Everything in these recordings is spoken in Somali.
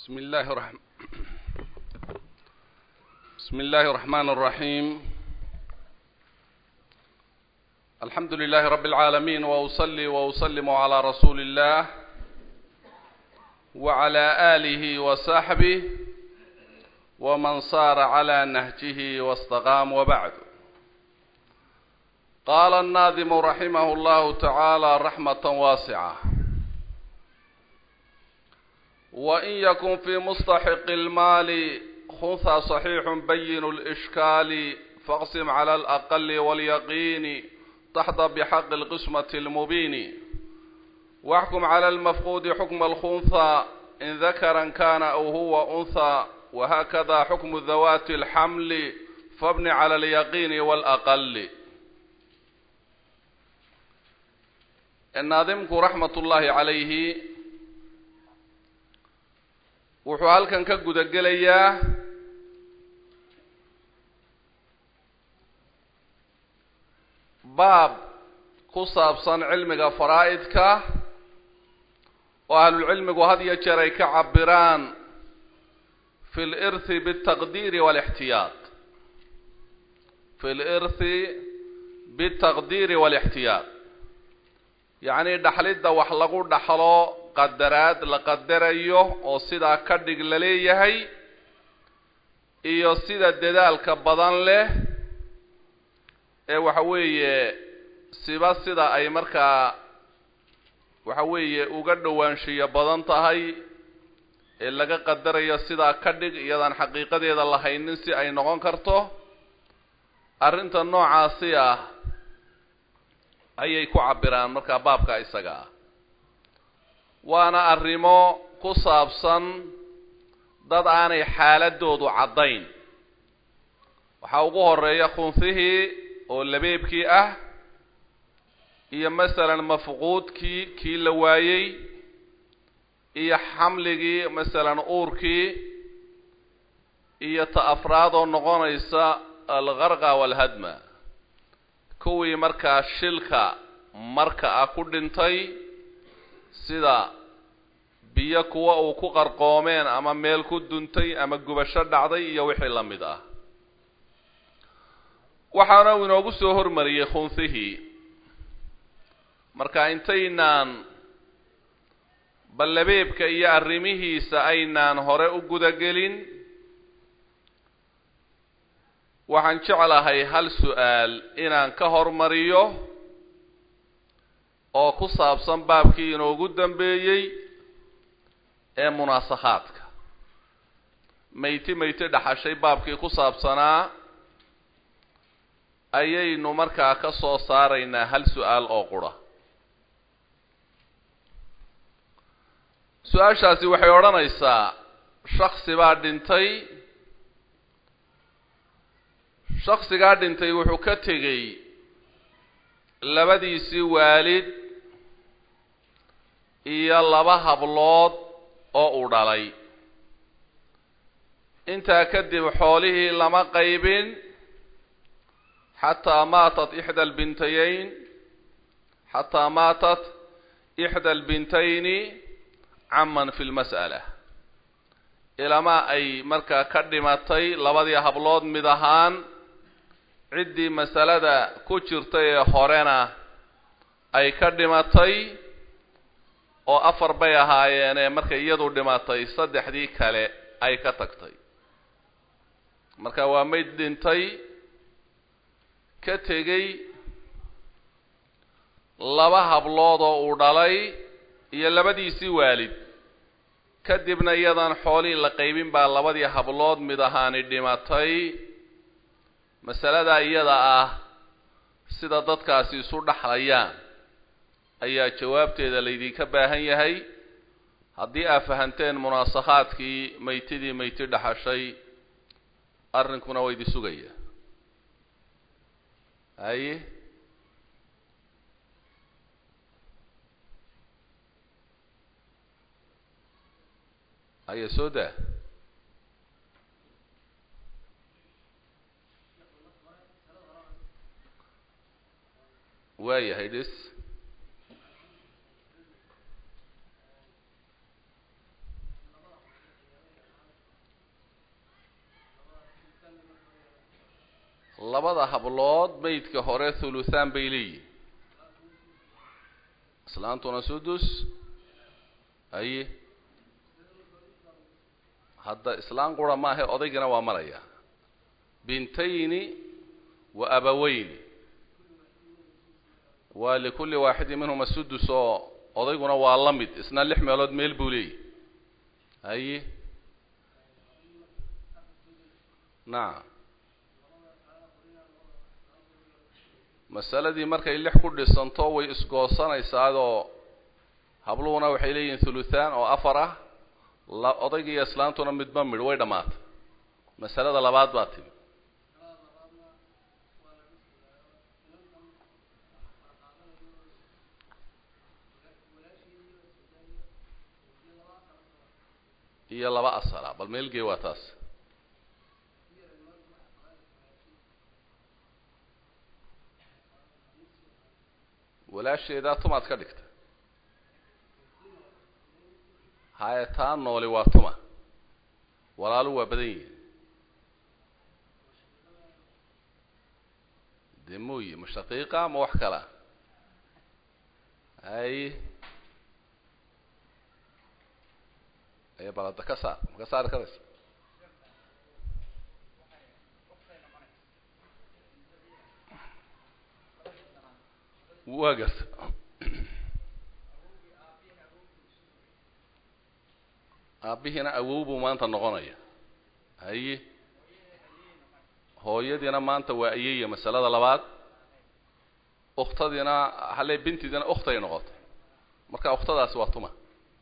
بسم الله الرحمن بسم الله الرحمن الرحيم الحمد لله رب العالمين وأصلي وأسلم على رسول الله وعلى آله وصحبه ومن صار على نهجه واستقام وبعد قال الناظم رحمه الله تعالى رحمة واسعة وإن يكن في مستحق المال خنثى صحيح بين الإشكال فاقسم على الأقل واليقين تحظى بحق القسمة المبين واحكم على المفقود حكم الخنثى إن ذكرا كان أو هو أنثى وهكذا حكم ذوات الحمل فابن على اليقين والأقل الناظمك رحمة الله عليه wuxuu halkan ka guda gelayaa baab ku saabsan cilmiga faraa'idka oo ahlulcilmigu had iyo jeer ay ka cabiraan fi lirthi bitaqdiiri walixtiyaad fi lirthi bitaqdiiri walixtiyaad yacni dhaxlidda wax lagu dhaxlo qadaraad la qadarayo oo sidaa ka dhig la leeyahay iyo sida dadaalka badan leh ee waxa weeye siba sida ay markaa waxa weeye uga dhowaanshiyo badan tahay ee laga qadarayo sidaa ka dhig iyadaan xaqiiqadeeda lahaynin si ay noqon karto arrinta noocaasi ah ayay ku cabiraan markaa baabka isaga ah waana arrimo ku saabsan dad aanay xaaladoodu caddayn waxaa ugu horeeya khunfihii oo labeebkii ah iyo masalan mafquudkii kii la waayey iyo xamligii masalan uurkii iyo ta afraad oo noqonaysa algarqa waalhadma kuwii markaa shilka marka ah ku dhintay sida biyo kuwa uu ku qarqoomeen ama meel ku duntay ama gubasho dhacday iyo wixii la mid ah waxaana uu inoogu soo hormariyey khunfihii marka intaynaan ballabeebka iyo arrimihiisa aynaan hore u gudagelin waxaan jeclahay hal su-aal inaan ka hormariyo oo ku saabsan baabkii inoogu dambeeyey ee munaasakhaadka mayti mayti dhaxashay baabkii ku saabsanaa ayaynu markaa ka soo saaraynaa hal su-aal oo qura su-aashaasi waxay odhanaysaa shaksi baa dhintay shaksigaa dhintay wuxuu ka tegey labadiisii waalid iyo laba hablood oo uu dhalay intaa kadib xoolihii lama qaybin xataa maatat ixda albintayeyn xataa maatat ixda albintayni caman fi lmas'ala ilamaa ay markaa ka dhimatay labadii hablood mid ahaan ciddii masalada ku jirtay ee horena ay ka dhimatay oo afar bay ahaayeenee markay iyadu dhimatay saddexdii kale ay ka tagtay marka waa mayd dhintay ka tegey laba hablood oo uu dhalay iyo labadiisii waalid kadibna iyadan xoolihii la qaybin baa labadii hablood mid ahaani dhimatay masaladaa iyada ah sida dadkaasi isu dhaxlayaan ayaa jawaabteeda laydinka baahan yahay haddii aad fahanteen munaasakhaadkii maytidii mayti dhaxashay arrinkuna waa idi sugaya haye haye soo daa waayahay dhis labada hablood maydka hore thuluthaan bay leeyihin islaantuna sudus haye hadda islaan qura maahe odaygana waa maraya bintayni wa abaweyni waa likulli waaxidin minhuma sudus oo odayguna waa la mid isna lix meelood meel buu leeyahy haye nacam masaladii markay lix ku dhisanto way isgoosanaysaadoo habluhuna waxay leeyihiin thuluthaan oo afar ah la odayga iyo islaantuna midba midh way dhammaatay masalada labaad baa timi iyo laba asala bal meelgee waa taas walaasheedaa tumaad ka dhigta haye taa nooli waa tuma walaalu waa badan yihin dee mooye ma shaqiiqa ma wax kala haye aye balada ka saar ma ka saari karaysa waa garta aabbihiina awow buu maanta noqonaya haye hooyadiina maanta waa ayeya masalada labaad ukhtadiina halee bintidiina ukhtay noqotay marka ukhtadaasi waa tuma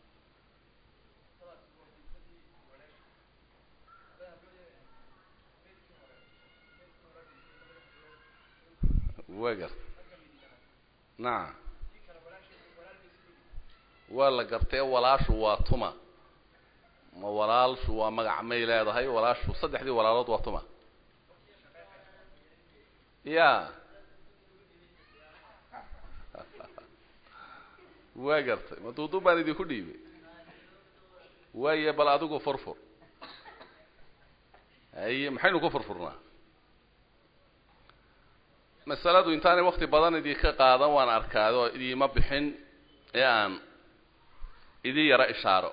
waa garta nacam waa la gartee walaashu waa tuma ma walaalshu waa magac may leedahay walaashu saddexdii walaalood waa tuma ya waa gartay ma duuduub baan idinku dhiibay waaye bal adigu furfur haye maxaynu ku furfurnaa masaladu intaanay wakti badan idinka qaadan waan arkaado idiima bixin ee aan idin yaro ishaaro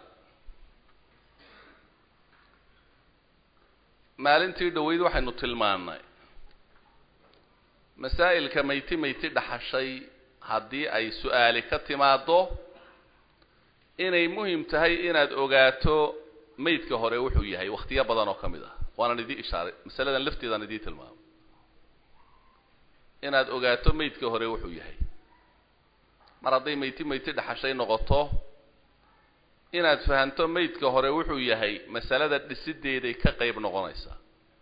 maalintii dhaweyd waxaynu tilmaannay masaa'ilka mayti mayti dhaxashay haddii ay su-aali ka timaaddo inay muhim tahay inaad ogaato maydka hore wuxuu yahay wakhtiyo badan oo ka mid ah waanan idin ishaaray masaladan lafteedaan idiin tilmaamay inaad ogaato maydka hore wuxuu yahay mar hadday mayti mayti dhaxashay noqoto inaad fahanto maydka hore wuxuu yahay masalada dhisideeday ka qayb noqonaysaa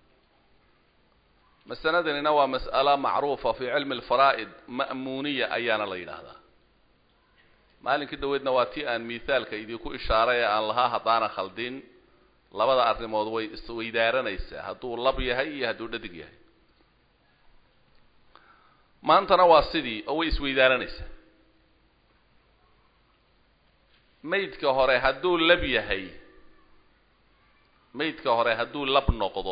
masaladanina waa mas'alo macruufa fi cilmi alfaraa'id ma'muuniya ayaana la yidhaahdaa maalinkii dhaweydna waa tii aan mithaalka idinku ishaaray ee aan lahaa haddaana khaldin labada arrimood way isweydaaranaysaa hadduu lab yahay iyo hadduu dhadig yahay maantana waa sidii oo way isweydaaranaysaa maydka hore hadduu lab yahay maydka hore hadduu lab noqdo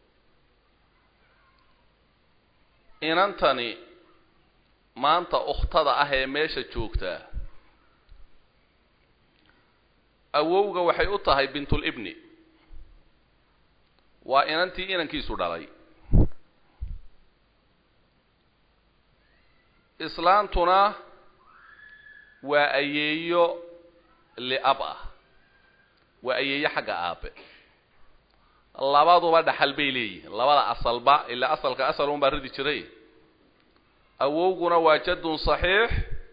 inantani maanta ukhtada ah ee meesha joogtaa awowga waxay u tahay bintulibni waa inantii inankiisu dhalay islaantuna waa ayeeyo liab ah waa ayeeyo xagga aabe labaduba dhaxal bay leeyihiin labada asalba ilaa asalka asal un baa ridi jiray awowguna waa jaddun saxiix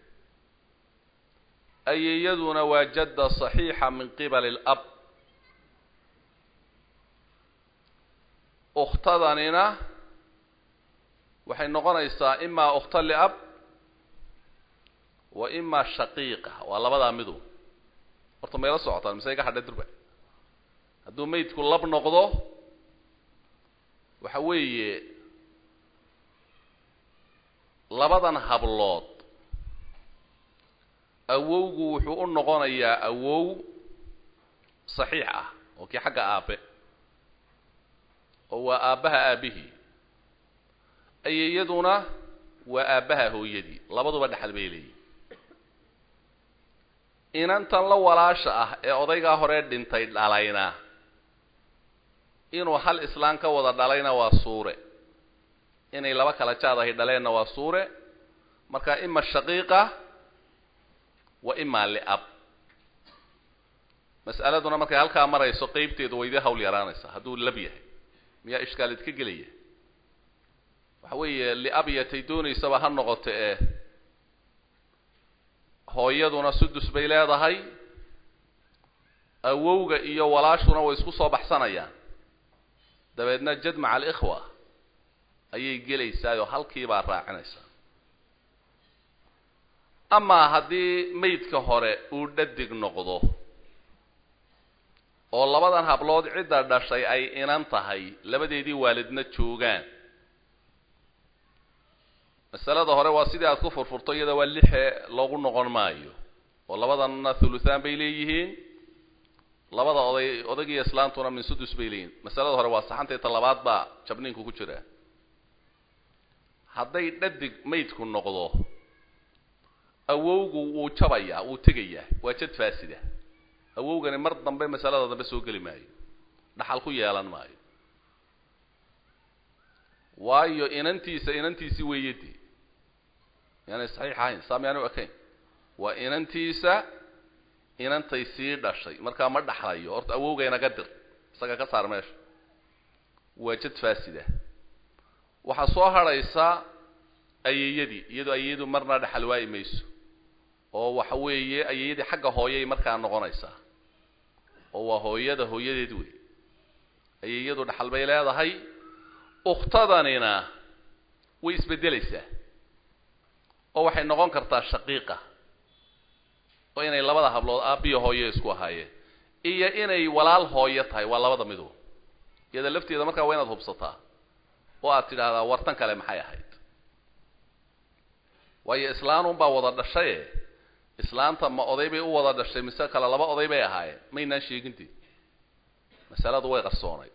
ayeeyaduna waa jadda saxiixa min qibali alab ukhtadanina waxay noqonaysaa imaa ukhta liab wa imaa shaqiiqa waa labadaa midu horta mayla socotaan mise iga hadhay durba hadduu maydku lab noqdo waxa weeye labadan hablood awowgu wuxuu u noqonayaa awow saxiix ah oo kii xagga aabe oo waa aabbaha aabihii ayeeyaduna waa aabbaha hooyadii labaduba dhexal bay leeyihin inantan la walaasha ah ee odaygaa hore dhintay dhalayna inuu hal islaan ka wada dhalayna waa suure inay laba kala jaad ahay dhaleenna waa suure marka ima shaqiiqa wa imaa liab mas'aladuna markay halkaa marayso qeybteedu waydii hawl yaraanaysa hadduu lab yahay miyaa ishkaal idka gelaya waxa weeye liab yatay doonaysaba ha noqoto ee hooyaduna sudus bay leedahay awowga iyo walaashuna way isku soo baxsanayaan dabeedna jad maca alikhwa ayay gelaysaayoo halkiibaa raacinaysaa amaa haddii maydka hore uu dhadig noqdo oo labadan hablood cidda dhashay ay inan tahay labadeedii waalidna joogaan masalada hore waa sidii aad ku furfurto iyada waa lixe loogu noqon maayo oo labadanna thuluthaan bay leeyihiin labada oday odaygiiyo islaantuna min sudus bay leeyihiin masalada hore waa saxantay ta labaad baa jabniinku ku jira hadday dhadig maydku noqdo awowgu wuu jabayaa wuu tegayaa waa jad faasida awowgani mar dambe masalada dambe soo geli maayo dhaxal ku yeelan maayo waayo inantiisa inantiisi weeyadii yaanay saxiix ahayn saa miyaanu ekayn waa inantiisa inantay sii dhashay markaa ma dhaxlayo horta awowgaynaga dir isaga ka saar meesha waa jad faasida waxaa soo hadhaysa ayeeyadii iyadoo ayeeyadu marna dhaxal waayi mayso oo waxa weeye ayeeyadii xagga hooyay markaa noqonaysaa oo waa hooyada hooyadeed wey ayeeyadu dhaxal bay leedahay ukhtadanina way isbeddelaysaa oo waxay noqon kartaa shaqiiqa oo inay labada hablood aabbiyo hooyo isku ahaayeen iyo inay walaal hooyo tahay waa labada midu iyada lafteeda markaa waa inaad hubsataa oo aad tidhaahdaa wartan kale maxay ahayd waayo islaanunbaa wada dhashaye islaanta ma oday bay u wada dhashay mise kale laba oday bay ahaayeen maynaan sheeginti masaladu way qarsoonayd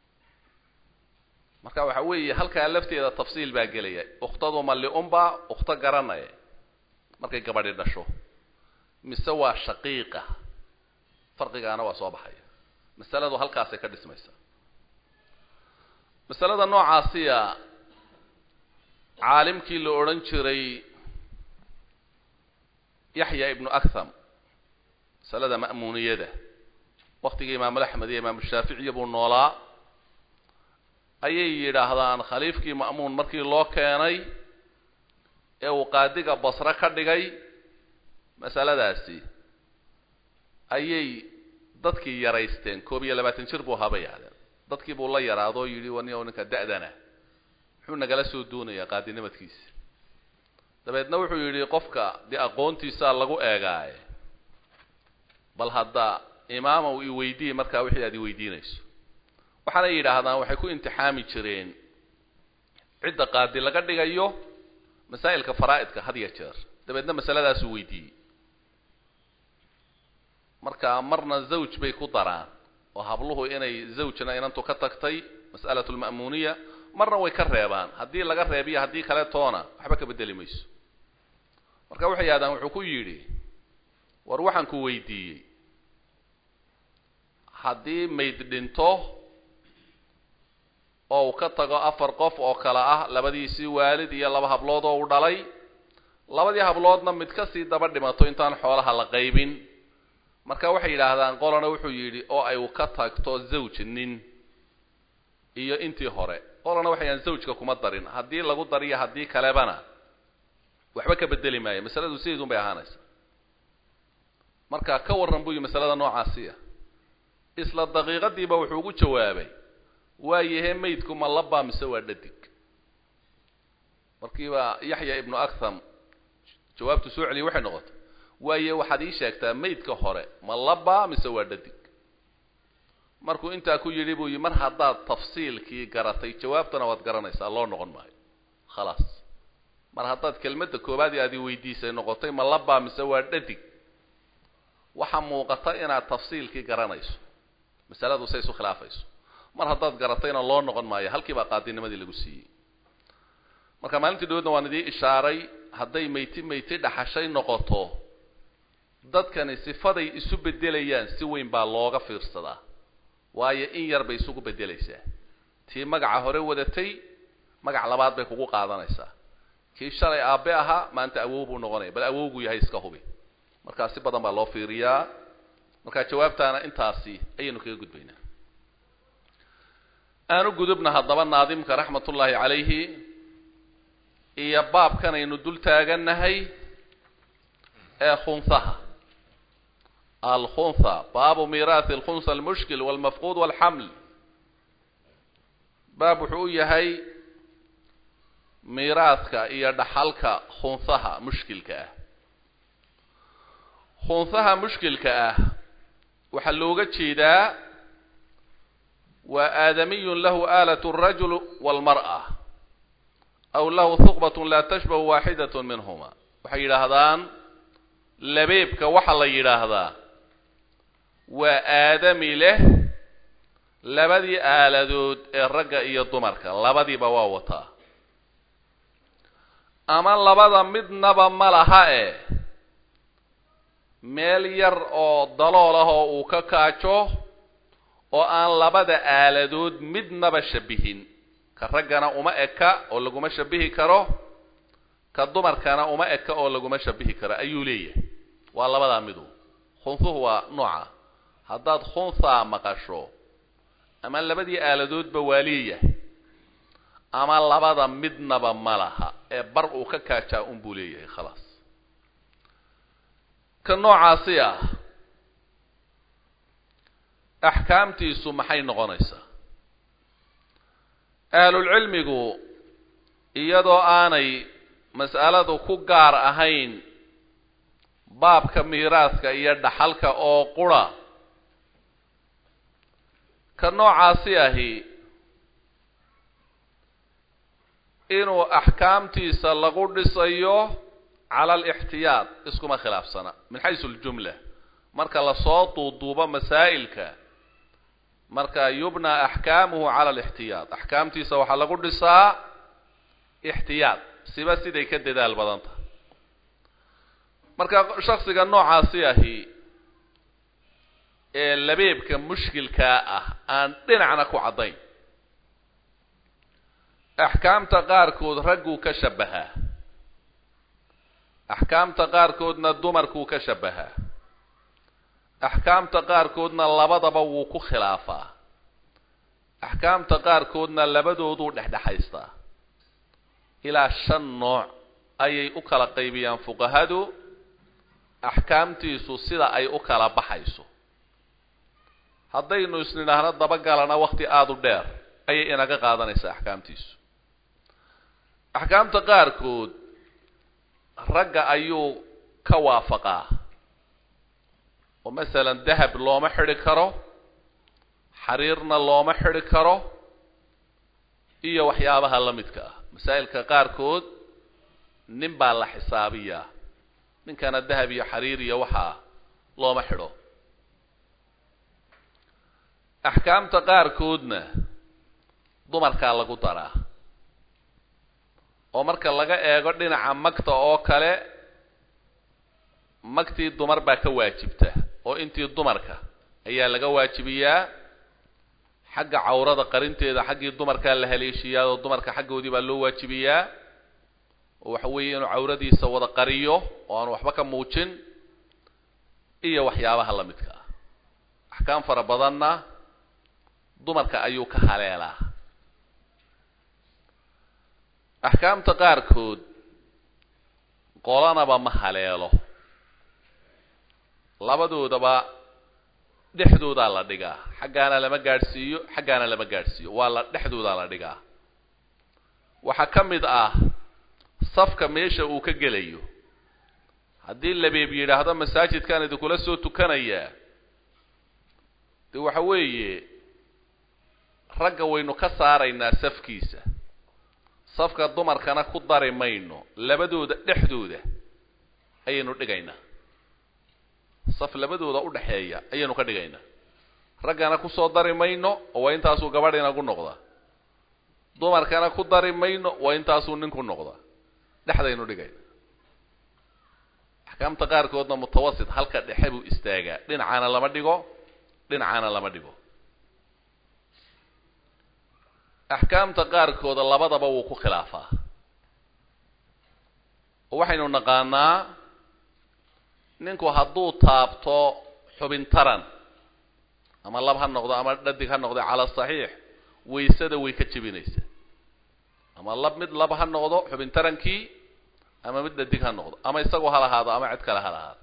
marka waxa weeye halkaa lafteeda tafsiil baa gelaya ukhtadu ma liunba ukhto garanaya markay gabadhi dhasho mise waa shaqiiqa farqigaana waa soo baxaya masaladu halkaasay ka dhismaysa masalada noocaasiya caalimkii la odhan jiray yaxya ibnu akham masalada ma'muuniyada waktigii imaamu axmed iyo imaamu shaaficiya buu noolaa ayay yidhaahdaan khaliifkii ma'muun markii loo keenay ee uu qaadiga basre ka dhigay masaladaasi ayay dadkii yaraysteen koob iyo labaatan jir buu ahaa bay yidhahdeen dadkii buu la yaraadoo yidhi wani o ninka da'dana muxuu nagala soo doonayaa qaadinimadkiisa dabeedna wuxuu yidhi qofka dee aqoontiisaa lagu eegaaye bal hadda imaamow i weydiiye markaa wixii aad i weydiinayso waxaanay yidhaahdaan waxay ku imtixaami jireen cidda qaadi laga dhigayo masaa'ilka faraa'idka had ya jeer dabeedna masaladaasuu weydiiyey marka marna zawj bay ku daraan oo habluhu inay zawjna inantu ka tagtay mas'alatu lma'muuniya marna way ka reebaan haddii laga reebiyo haddii kale toona waxba ka bedeli mayso marka waxay yidhahdaan wuxuu ku yidhi war waxaan ku weydiiyey haddii mayd dhinto oo uu ka tago afar qof oo kale ah labadiisii waalid iyo laba hablood oo uu dhalay labadii habloodna mid kasii daba dhimato intaan xoolaha la qaybin marka waxay yidhaahdaan qolana wuxuu yidhi oo ay ka tagto zawj nin iyo intii hore qolana waxay yidhahan zawjka kuma darin haddii lagu dariyo haddii kalebana waxba ka bedeli maayo masaladu sideedun bay ahaanaysa marka ka warran buu yihi masalada noocaasiya isla daqiiqadiiba wuxuu ugu jawaabay waayahe maydku ma labaa mise waa dhadig markiiba yaxya ibnu akham jawaabtu soo celiyay waxay noqotay waaye waxaad ii sheegtaa maydka hore ma labaa mise waa dhadig markuu intaa ku yidhi buu yii mar haddaad tafsiilkii garatay jawaabtana waad garanaysaa loo noqon maayo khalaas mar haddaad kelmadda koobaad aad i weydiisay noqotay ma labaa mise waa dhadig waxaa muuqata inaad tafsiilkii garanayso masaladu say isu khilaafayso mar haddaad garatayna loo noqon maayo halkii baa qaadinimadii lagu siiyey marka maalintii dhawoodna waan idii ishaaray hadday meyti meyti dhaxashay noqoto dadkani sifaday isu bedelayaan si weyn baa looga fiirsadaa waayo in yar bay isugu bedelaysaa tii magaca hore wadatay magac labaad bay kugu qaadanaysaa kii shalay aabe ahaa maanta awow buu noqonaya bal awowgu yahay iska hubi markaa si badan baa loo fiiriyaa markaa jawaabtaana intaasi ayaynu kaga gudbaynaa aanu gudubna haddaba naadimka raxmat ullaahi calayhi iyo baabkan aynu dul taagannahay ee khunhaha alkhuntha baabu miiraathi alkhunha almushkil walmafquud walxaml baab wuxuu u yahay miiraadka iyo dhaxalka khunhaha mushkilka ah khunhaha mushkilka ah waxaa looga jeedaa waa aadamiyun lahu aalat alrajul walmar'a aw lahu huqbatun laa tashbahu waaxidat minhuma waxay yidhaahdaan labeebka waxaa la yidhaahdaa waa aadami leh labadii aaladood ee ragga iyo dumarka labadiiba waa wataa ama labada midnaba ma laha e meel yar oo dalool ah oo uu ka kaajo oo aan labada aaladood midnaba shabihin ka raggana uma eka oo laguma shabihi karo ka dumarkana uma eka oo laguma shabihi karo ayuu leeyahay waa labadaa midu khunhuhu waa nooca haddaad khunthaa maqasho ama labadii aaladoodba waa leeyahay ama labada midnaba ma laha ee bar uu ka kaajaa un buu leeyahay khalaas ka noocaasi ah axkaamtiisu maxay noqonaysaa ahlulcilmigu iyadoo aanay mas'aladu ku gaar ahayn baabka miiraaska iyo dhaxalka oo qura ka noocaasi ahi inuu axkaamtiisa lagu dhisayo cala alixtiyaad iskuma khilaafsana min xaysu aljumla marka lasoo duuduubo masaa'ilka marka yubnaa axkaamuhu cala alixtiyaad axkaamtiisa waxaa lagu dhisaa ixtiyaad siba siday ka dadaal badan tahay marka shaksiga noocaasi ahi ee labeebka mushkilkaa ah aan dhinacna ku caddayn axkaamta qaarkood ragguu ka shabahaa axkaamta qaarkoodna dumarkuu ka shabahaa axkaamta qaarkoodna labadaba wuu ku khilaafaa axkaamta qaarkoodna labadooduu dhexdhexaystaa ilaa shan nooc ayay u kala qaybiyaan fuqahadu axkaamtiisu sida ay u kala baxayso haddaynu isnidhaahno dabagalana wakti aada u dheer ayay inaga qaadanaysaa axkaamtiisu axkaamta qaarkood ragga ayuu ka waafaqaa oo masalan dahab looma xidhi karo xariirna looma xidhi karo iyo waxyaabaha la midka ah masaa'ilka qaarkood nin baa la xisaabiyaa ninkana dahab iyo xariir iyo waxaa looma xidho axkaamta qaarkoodna dumarkaa lagu daraa oo marka laga eego dhinaca magta oo kale magtii dumar baa ka waajibta oo intii dumarka ayaa laga waajibiyaa xagga cawrada qarinteeda xaggii dumarkaa la haleeshiyaa oo dumarka xaggoodii baa loo waajibiyaa oo waxa weeye inuu cawradiisa wada qariyo oo aanu waxba ka muujin iyo waxyaabaha la midka ah axkaam fara badanna dumarka ayuu ka haleelaa axkaamta qaarkood qolanaba ma haleelo labadoodaba dhexdoodaa la dhigaa xaggaana lama gaadhsiiyo xaggaana lama gaadhsiiyo waa la dhexdoodaa la dhigaa waxaa ka mid ah safka meesha uu ka gelayo haddii labeeb yidhaahdo masaajidkaan idinkula soo tukanayaa de waxa weeye ragga waynu ka saaraynaa safkiisa safka dumarkana ku dari mayno labadooda dhexdooda ayaynu dhigaynaa saf labadooda udhexeeya ayaynu ka dhigaynaa raggana kusoo dari mayno oo waa intaasuu gabadh inagu noqda dumarkana ku dari mayno waa intaasuu ninku noqda dhexdaynu dhigayna axkaamta qaarkoodna mutawasit halka dhexe buu istaagaa dhinacana lama dhigo dhinacana lama dhigo axkaamta qaarkooda labadaba wuu ku khilaafaa oo waxaynu naqaanaa ninku hadduu taabto xubin taran ama lab ha noqdo ama dhadig ha noqdo cala saxiix waysada way ka jebinaysa ama lab mid lab ha noqdo xubin tarankii ama mid dhadig ha noqdo ama isagoo ha lahaado ama cid kale ha lahaado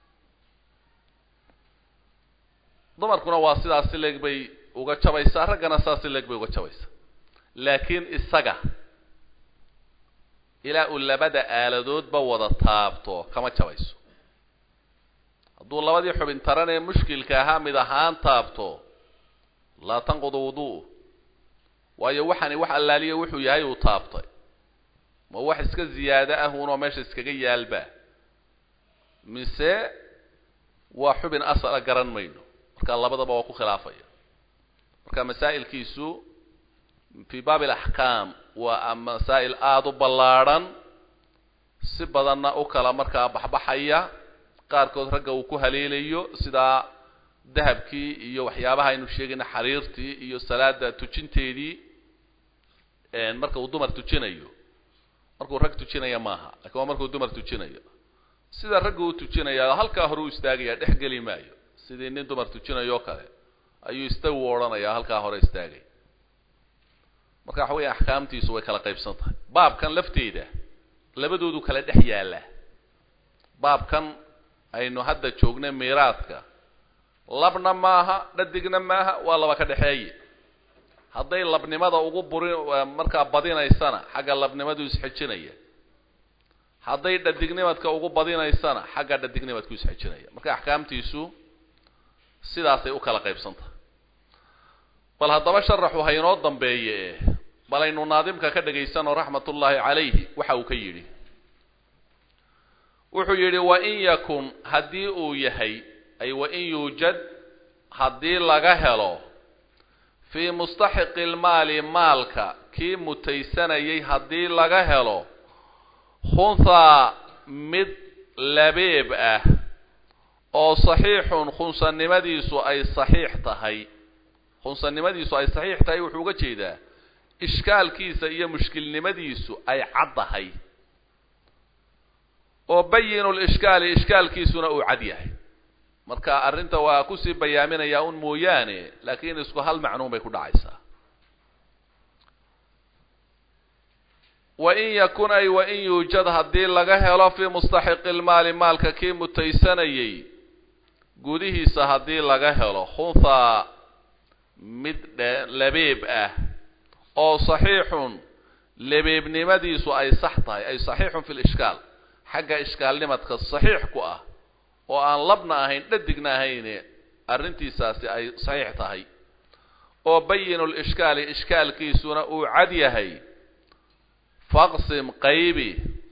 dumarkuna waa sidaas si leeg bay uga jabaysaa raggana sidaas si leeg bay uga jabaysaa laakiin isaga ilaa uu labada aaladoodba wada taabto kama jabayso hadduu labadii xubin taran ee mushkilka ahaa mid ahaan taabto laa tanqudu wudu'u waayo waxani wax allaaliya wuxuu yahay uu taabtay ma wax iska ziyaado ah unoo meesha iskaga yaalba mise waa xubin asala garan mayno marka labadaba waa ku khilaafaya marka masaa'ilkiisu fii baabi alaxkaam waa masaa'il aada u ballaadhan si badanna u kala markaa baxbaxaya qaarkood ragga uu ku haleelayo sidaa dahabkii iyo waxyaabaha aynu sheegayna xariirtii iyo salaada tujinteedii marka uu dumar tujinayo markuu rag tujinaya maaha lakin waa markuu dumar tujinayo sida raggu u tujinaya halkaa hore u istaagaya dhex geli maayo sidii nin dumar tujinayo o kale ayuu istagu odhanayaa halkaa hore istaagay marka waxa weya axkaamtiisu way kala qaybsan tahay baabkan lafteeda labadoodu kala dhex yaallaa baabkan aynu hadda joogna miiraadka labna maaha dhadigna maaha waa laba ka dhexeeye hadday labnimada ugu burin markaa badinaysana xagga labnimadu isxejinaya hadday dhadignimadka ugu badinaysana xagga dhadignimadku isxejinaya marka axkaamtiisu sidaasay u kala qaybsan tahay bal haddaba sharaxu haynoo dambeeye bal aynu naadimka ka dhagaysano raxmatullaahi calayhi waxa uu ka yidhi wuxuu yidhi wain yakun haddii uu yahay ay wain yuujad haddii laga helo fii mustaxiqi lmaali maalka kii mutaysanayay haddii laga helo khunhaa mid labeeb ah oo saxiixun khunsanimadiisu ay saxiix tahay khunsanimadiisu ay saxiix tahay wuxuu uga jeedaa ishkaalkiisa iyo mushkilnimadiisu ay caddahay oo bayinu lishkaali ishkaalkiisuna uu cad yahay marka arrinta waa kusii bayaaminayaa un mooyaane laakiin isku hal macnuun bay ku dhacaysaa wain yakun ay wain yuujad haddii laga helo fii mustaxiqi lmaali maalka kii mutaysanayay gudihiisa haddii laga helo khunhaa mid labeeb ah oo saxiixun labeebnimadiisu ay sax tahay ay saxiixun fi lishkaal xagga ishkaalnimadka saxiix ku ah oo aan labna ahayn dhadigna ahayne arrintiisaasi ay saxiix tahay oo bayinu lishkaali ishkaalkiisuna uu cad yahay faqsim qaybi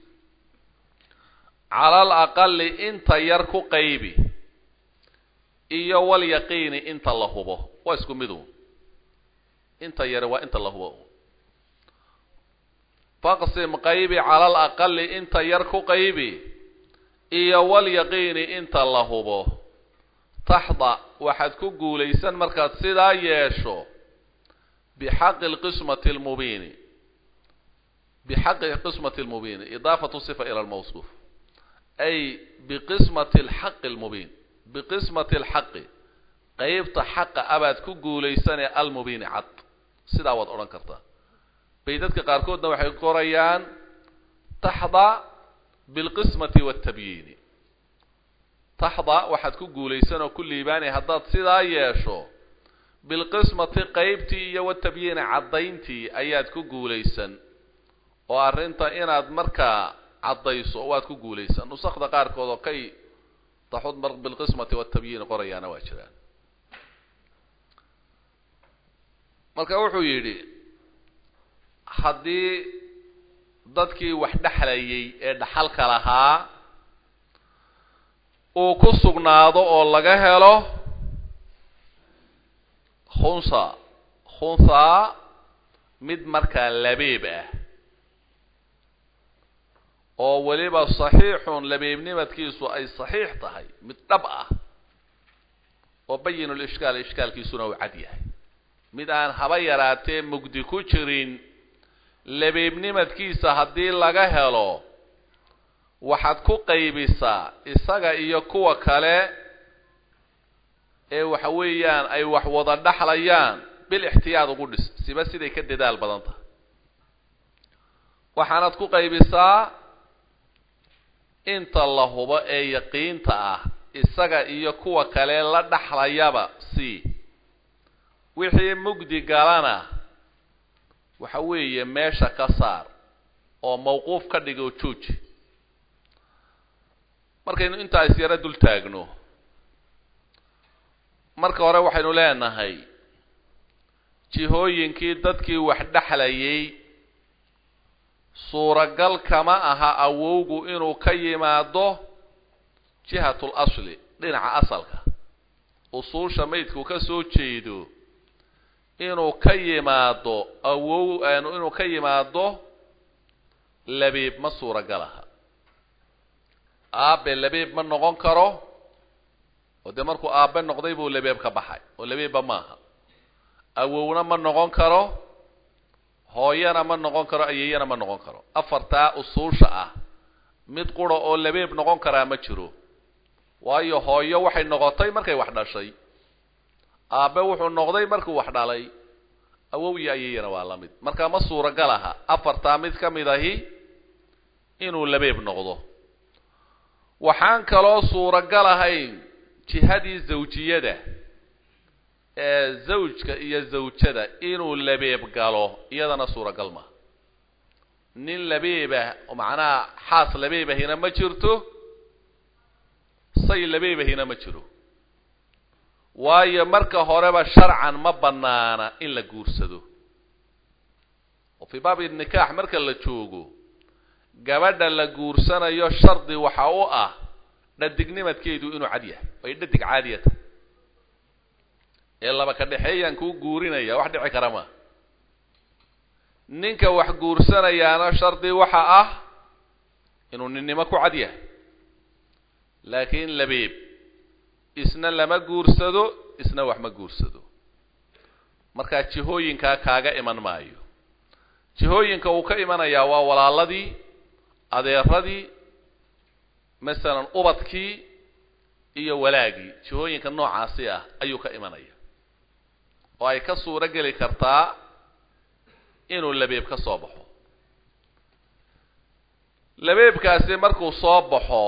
cala alaqali inta yar ku qaybi iyo walyaqiini inta la hubo waa isku midu inta yare waa inta la hubo faqsim qaybi cala alaqali inta yar ku qaybi iyo walyaqiini inta la hubo taxda waxaad ku guulaysan markaad sidaa yeesho bixaqi lqismati lmubiini bxaqi qismati lmubiini idaafatu sifa ila lmawsuuf ay biqismati alxaqi lmubiin biqismati alxaqi qeybta xaqa abaad ku guulaysanee almubiini cad sidaa waad odhan kartaa bay dadka qaarkoodna waxay qorayaan taxda bilqismati waaltabyiini taxda waxaad ku guulaysan oo ku liibaanaya haddaad sidaa yeesho bilqismati qeybtii iyo watabyiini caddayntii ayaad ku guulaysan oo arrinta inaad markaa caddayso waad ku guulaysan nusakda qaarkood oo kay taxud mar bilqismati watabyiini qorayaana waa jiraan marka wuxuu yidhi haddii dadkii wax dhexlayay ee dhaxalka lahaa uu ku sugnaado oo laga helo khunsa khunhaa mid markaa labeeb ah oo weliba saxiixun labeebnimadkiisu ay saxiix tahay mid dhab ah oo bayinul ishkaal ishkaalkiisuna uu cad yahay mid aan haba yaraatee mugdi ku jirin labeebnimadkiisa haddii laga helo waxaad ku qaybisaa isaga iyo kuwa kale ee waxa weeyaan ay wax wada dhaxlayaan bil ixtiyaad ugu dhis siba siday ka dadaal badan tahay waxaanaad ku qaybisaa inta la hubo ee yaqiinta ah isaga iyo kuwa kale la dhaxlayaba si wixii mugdi galana waxa weeye meesha ka saar oo mawquuf ka dhigo jooji markaynu intaa isyaro dul taagno marka hore waxaynu leenahay jihooyinkii dadkii wax dhexlayay suuragal kama aha awowgu inuu ka yimaado jihatul asli dhinaca asalka usuusha maydku ka soo jeedo inuu ka yimaado awow inuu ka yimaado labeeb ma suuragal aha aabe labeeb ma noqon karo oo dee markuu aabe noqday buu labeeb ka baxay oo labeebba maaha awowna ma noqon karo hooyana ma noqon karo ayeeyana ma noqon karo afartaa usuusha ah mid qura oo labeeb noqon karaa ma jiro waayo hooyo waxay noqotay markay wax dhashay aabe wuxuu noqday markuu wax dhalay awow iyo ayeeyana waa la mid marka ma suuragal aha afartaa mid ka mid ahi inuu labeeb noqdo waxaan kaloo suuragal ahayn jihadii zawjiyada ee zawjka iyo zawjada inuu labeeb galo iyadana suuragal maha nin labeebah oo macnaha xaas labeebahina ma jirto say labeebahina ma jiro waayo marka horeba sharcan ma banaana in la guursado oo fii baabi nikaax marka la joogo gabadha la guursanayo shardi waxa u ah dhadignimadkeedu inuu cad yahay ay dhadig caadiya tahay ee laba ka dhexeeyaan kuu guurinaya wax dhici kara maa ninka wax guursanayaana shardi waxa ah inuu ninnimo ku cad yahay laakiin labeeb isna lama guursado isna wax ma guursado markaa jihooyinkaa kaaga iman maayo jihooyinka uu ka imanayaa waa walaaladii adeeradii masalan ubadkii iyo walaagii jihooyinka noocaasi ah ayuu ka imanaya oo ay ka suuro geli kartaa inuu labeeb ka soo baxo labeebkaasi markuu soo baxo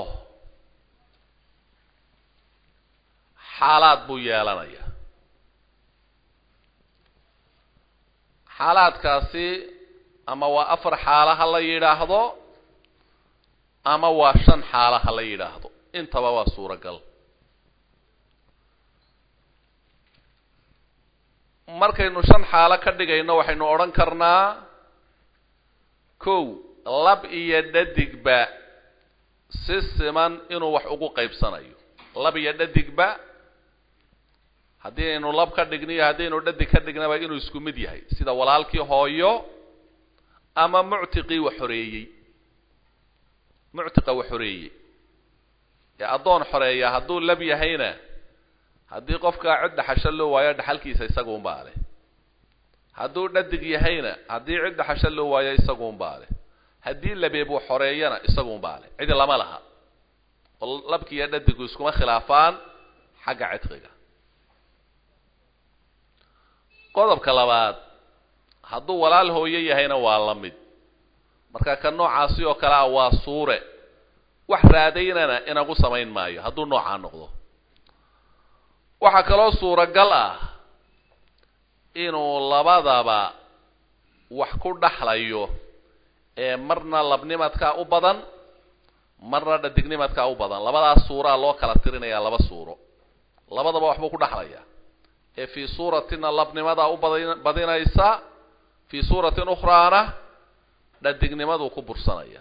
xaalaad buu yeelanaya xaalaadkaasi ama waa afar xaala ha la yidhaahdo ama waa shan xaala ha la yidhaahdo intaba waa suuragal markaynu shan xaalo ka dhigayno waxaynu odhan karnaa kow lab iyo dhadigba si siman inuu wax ugu qaybsanayo lab iyo dhadigba haddii aynu lab ka dhigno iyo haddaynu dhadig ka dhignaba inuu isku mid yahay sida walaalkii hooyo ama muctiqii wax xoreeyey muctiqa wax xoreeyey ee addoon xoreeya hadduu lab yahayna haddii qofkaa cid dhaxasho loo waayo dhaxalkiisa isaguunbaa leh hadduu dhadig yahayna haddii cid dhaxasho loo waayo isaguunbaa leh haddii labeeb uu xoreeyana isaguunbaa leh cidi lama laha oo labki iyo dhadigu iskuma khilaafaan xagga cidqiga qodobka labaad hadduu walaal hooyo yahayna waa la mid marka ka noocaasi oo kale ah waa suure wax raadaynana inagu samayn maayo hadduu noocaa noqdo waxaa kaloo suuragal ah inuu labadaba wax ku dhaxlayo ee marna labnimadkaa u badan marna dhadignimadkaa u badan labadaas suuraa loo kala tirinayaa laba suuro labadaba waxbuu ku dhaxlaya ee fii suuratina labnimadaa u bad badinaysa fii suuratin ukhraana dhadignimaduu ku bursanaya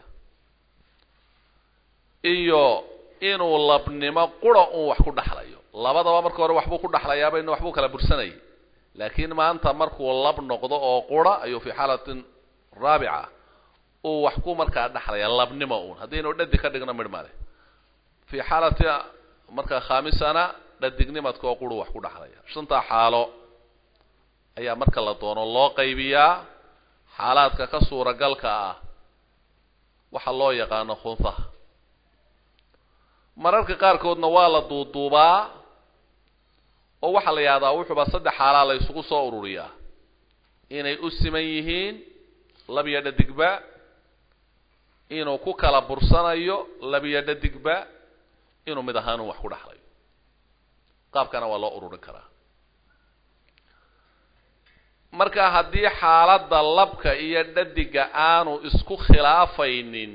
iyo inuu labnimo qura uun wax ku dhaxlayo labadaba marka hore waxbuu ku dhaxlayaa baynu waxbuu kala bursanayay laakiin maanta markuu lab noqdo oo qura ayuu fi xaalatin raabica uu wax ku markaa dhexlaya labnimo uun haddaynu dhadig ka dhigno midh male fi xaalati markaa khaamisana dhadignimadka oo quru wax ku dhexlaya shantaa xaalo ayaa marka la doono loo qaybiyaa xaalaadka ka suuragalka ah waxa loo yaqaano khunsaha mararka qaarkoodna waa la duuduubaa oo waxaa la yidhahdaa wuxuuba saddex xaalaa la isugu soo ururiyaa inay u siman yihiin labiyo dhadigba inuu ku kala bursanayo labiyo dhadigba inuu mid ahaan un wax ku dhexlayo qaabkana waa loo ururin karaa marka haddii xaaladda labka iyo dhadiga aanu isku khilaafaynin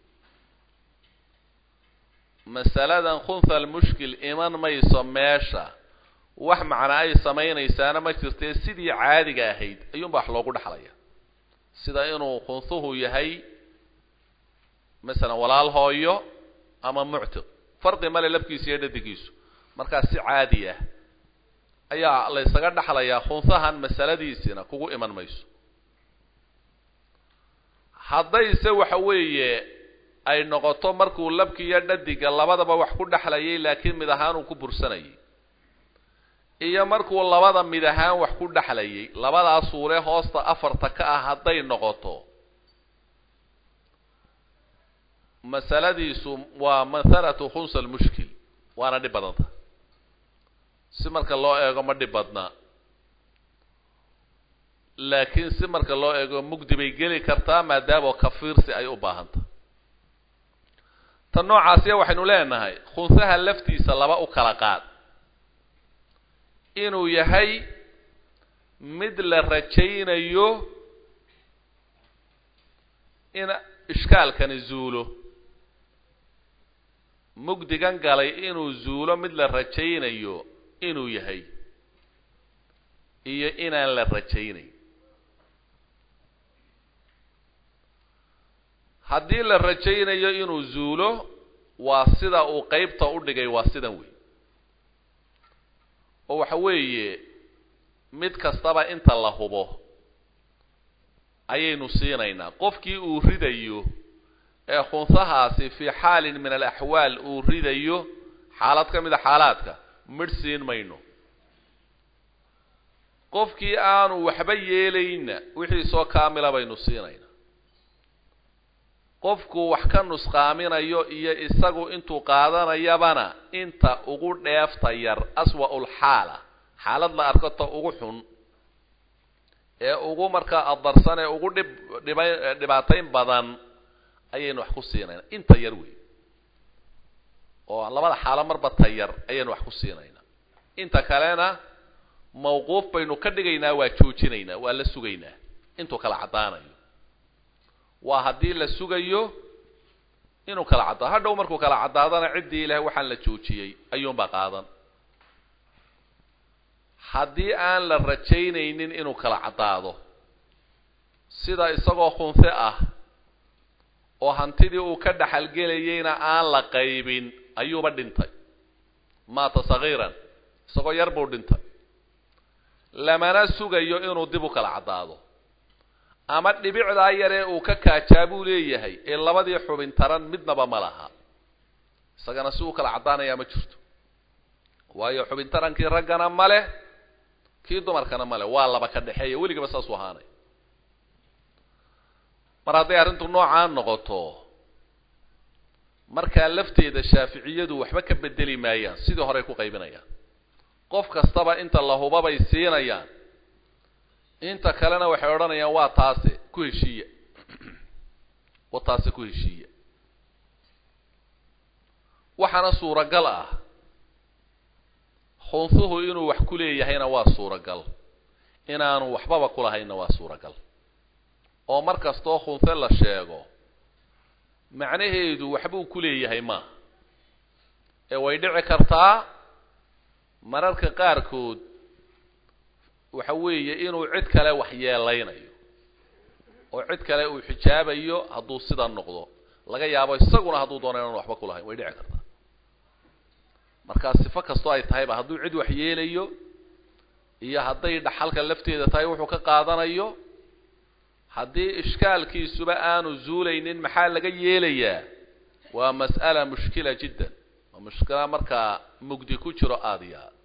masaladan khunha almushkil iman mayso meesha wax macna ay samaynaysaana ma jirtee sidii caadiga ahayd ayuunba wax loogu dhexlaya sida inuu khunhuhu yahay masalan walaal hooyo ama muctiq farqi male labkiisa iyo dhadigiisu markaa si caadi ah ayaa la ysaga dhexlayaa khunhahan masaladiisina kugu iman mayso haddayse waxa weeye ay noqoto markuu labki iyo dhadiga labadaba wax ku dhexlayay laakiin mid ahaan uu ku bursanayay iyo markuu labada mid ahaan wax ku dhexlayay labadaa suure hoosta afarta ka ah hadday noqoto masaladiisu waa mahalatu khunsa almushkil waana dhib badanta si marka loo eego ma dhib badnaa laakiin si marka loo eego mugdi bay geli kartaa maadaama kafiirsi ay u baahantah tan noocaasiya waxaynu leenahay khunsaha laftiisa laba u kala qaad inuu yahay mid la rajaynayo in ishkaalkani zuulo mugdigan galay inuu zuulo mid la rajaynayo inuu yahay iyo inaan la rajaynayn haddii la rajaynayo inuu zuulo waa sida uu qeybta u dhigay waa sidan wey oo waxa weeye mid kastaba inta la hubo ayaynu siinaynaa qofkii uu ridayo ee khunsahaasi fii xaalin min alaxwaal uu ridayo xaalad ka mid a xaalaadka midh siin mayno qofkii aanu waxba yeelayna wixiisoo kaamila baynu siinaynaa qofku wax ka nusqaaminayo iyo isagu intuu qaadanayabana inta ugu dheefta yar aswa-ul xaala xaalad la arko ta ugu xun ee ugu markaa adarsan ee ugu dhib dhiba dhibaatayn badan ayaynu wax ku siinaynaa inta yar wey oo labada xaalo marba ta yar ayaynu wax ku siinaynaa inta kalena mawquuf baynu ka dhigaynaa waa joojinaynaa waa la sugaynaa intuu kala caddaanayo waa haddii la sugayo inuu kala caddaado hadhow markuu kala caddaadana ciddii ilahay waxaan la joojiyey ayuunbaa qaadan haddii aan la rajaynaynin inuu kala caddaado sida isagoo khunse ah oo hantidii uu ka dhaxalgelayeyna aan la qaybin ayuuba dhintay maata sagiiran isagoo yar buu dhintay lamana sugayo inuu dib u kala caddaado ama dhibicdaa yaree uu ka kaajaa buu leeyahay ee labadii xubin taran midnaba ma laha isagana si uu kala caddaanayaa ma jirto waayo xubin tarankii raggana ma leh kii dumarkana ma leh waa laba ka dhexeeya weligaba saasuu ahaanay mar hadday arrintu noocaa noqoto markaa lafteeda shaaficiyadu waxba ka bedeli maayaan sidii horey ku qaybinayaan qof kastaba inta la hubabay siinayaan inta kalena waxay odhanayaan waa taase ku heshiiya wa taase ku heshiiya waxaana suuragal ah khunsuhu inuu wax ku leeyahayna waa suuragal inaanu waxbaba kulahaynna waa suuragal oo mar kastoo khunse la sheego macnaheedu waxbuu ku leeyahay maaha ee way dhici kartaa mararka qaarkood waxa weeye inuu cid kale wax yeelaynayo oo cid kale uu xijaabayo hadduu sidaa noqdo laga yaabo isaguna hadduu doono inaan waxba kulahayn way dhici kartaa markaa sifo kastoo ay tahayba hadduu cid wax yeelayo iyo hadday dhaxalka lafteeda tahay wuxuu ka qaadanayo haddii ishkaalkiisuba aanu zuulaynin maxaa laga yeelayaa waa mas'ala mushkila jiddan waa mushkila markaa mugdi ku jiro aada iyo aad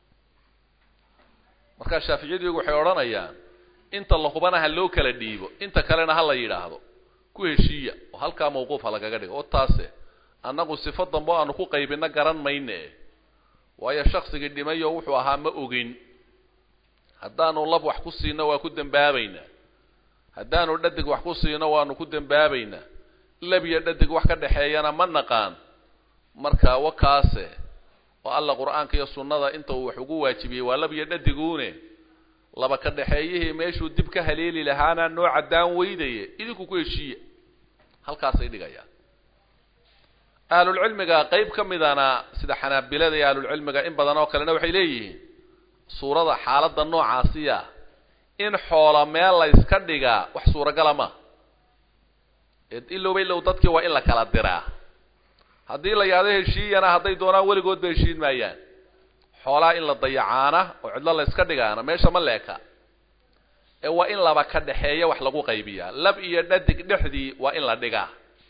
markaa shaaficiyadu iyagu waxay odhanayaan inta la hubana ha loo kala dhiibo inta kalena ha la yidhaahdo ku heshiiya oo halkaa mawquufa lagaga dhigo oo taase annagu sifo dambe o aanu ku qaybino garan mayne waayo shaksigii dhimayo wuxuu ahaa ma ogin haddaanu lab wax ku siino waa ku dembaabaynaa haddaanu dhadig wax ku siino waanu ku dembaabaynaa lab iyo dhadig wax ka dhexeeyana ma naqaan marka wakaase oo alla qur-aanka iyo sunnada inta uu wax ugu waajibiyey waa lab iyo dhadiguune laba ka dhexeeyihii meeshuu dib ka haleeli lahaana noo caddaan weydaye idinku ku heshiiya halkaasay dhigayaan ahlulcilmiga qeyb ka midana sida xanaabilada iyo ahlulcilmiga in badan oo kalena waxay leeyihiin suurada xaaladda noocaasiya in xoola meel la yska dhigaa wax suuragala ma ilowba ilow dadkii waa in la kala diraa haddii la yahdo heshiiyana hadday doonaan weligoodba heshiin maayaan xoolaha in la dayacaana oo cidlo la yska dhigaana meesha ma leeka ee waa in laba ka dhexeeya wax lagu qaybiyaa lab iyo dhadig dhexdii waa in la dhigaa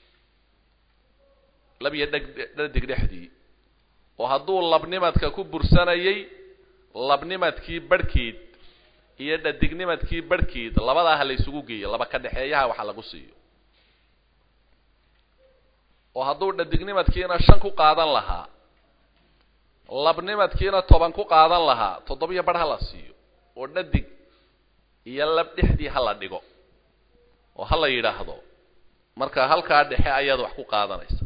lab iyo dheg dhadig dhexdii oo hadduu labnimadka ku bursanayay labnimadkii barhkeed iyo dhadignimadkii barhkeed labadaa ha la ysugu geeyo laba ka dhexeeyaha waxa lagu siiyo oo hadduu dhadignimadkiina shan ku qaadan lahaa labnimadkiina toban ku qaadan lahaa toddobiyo barh ha la siiyo oo dhadig iyo lab dhexdii ha la dhigo oo ha la yidhaahdo marka halkaa dhexe ayaad wax ku qaadanaysa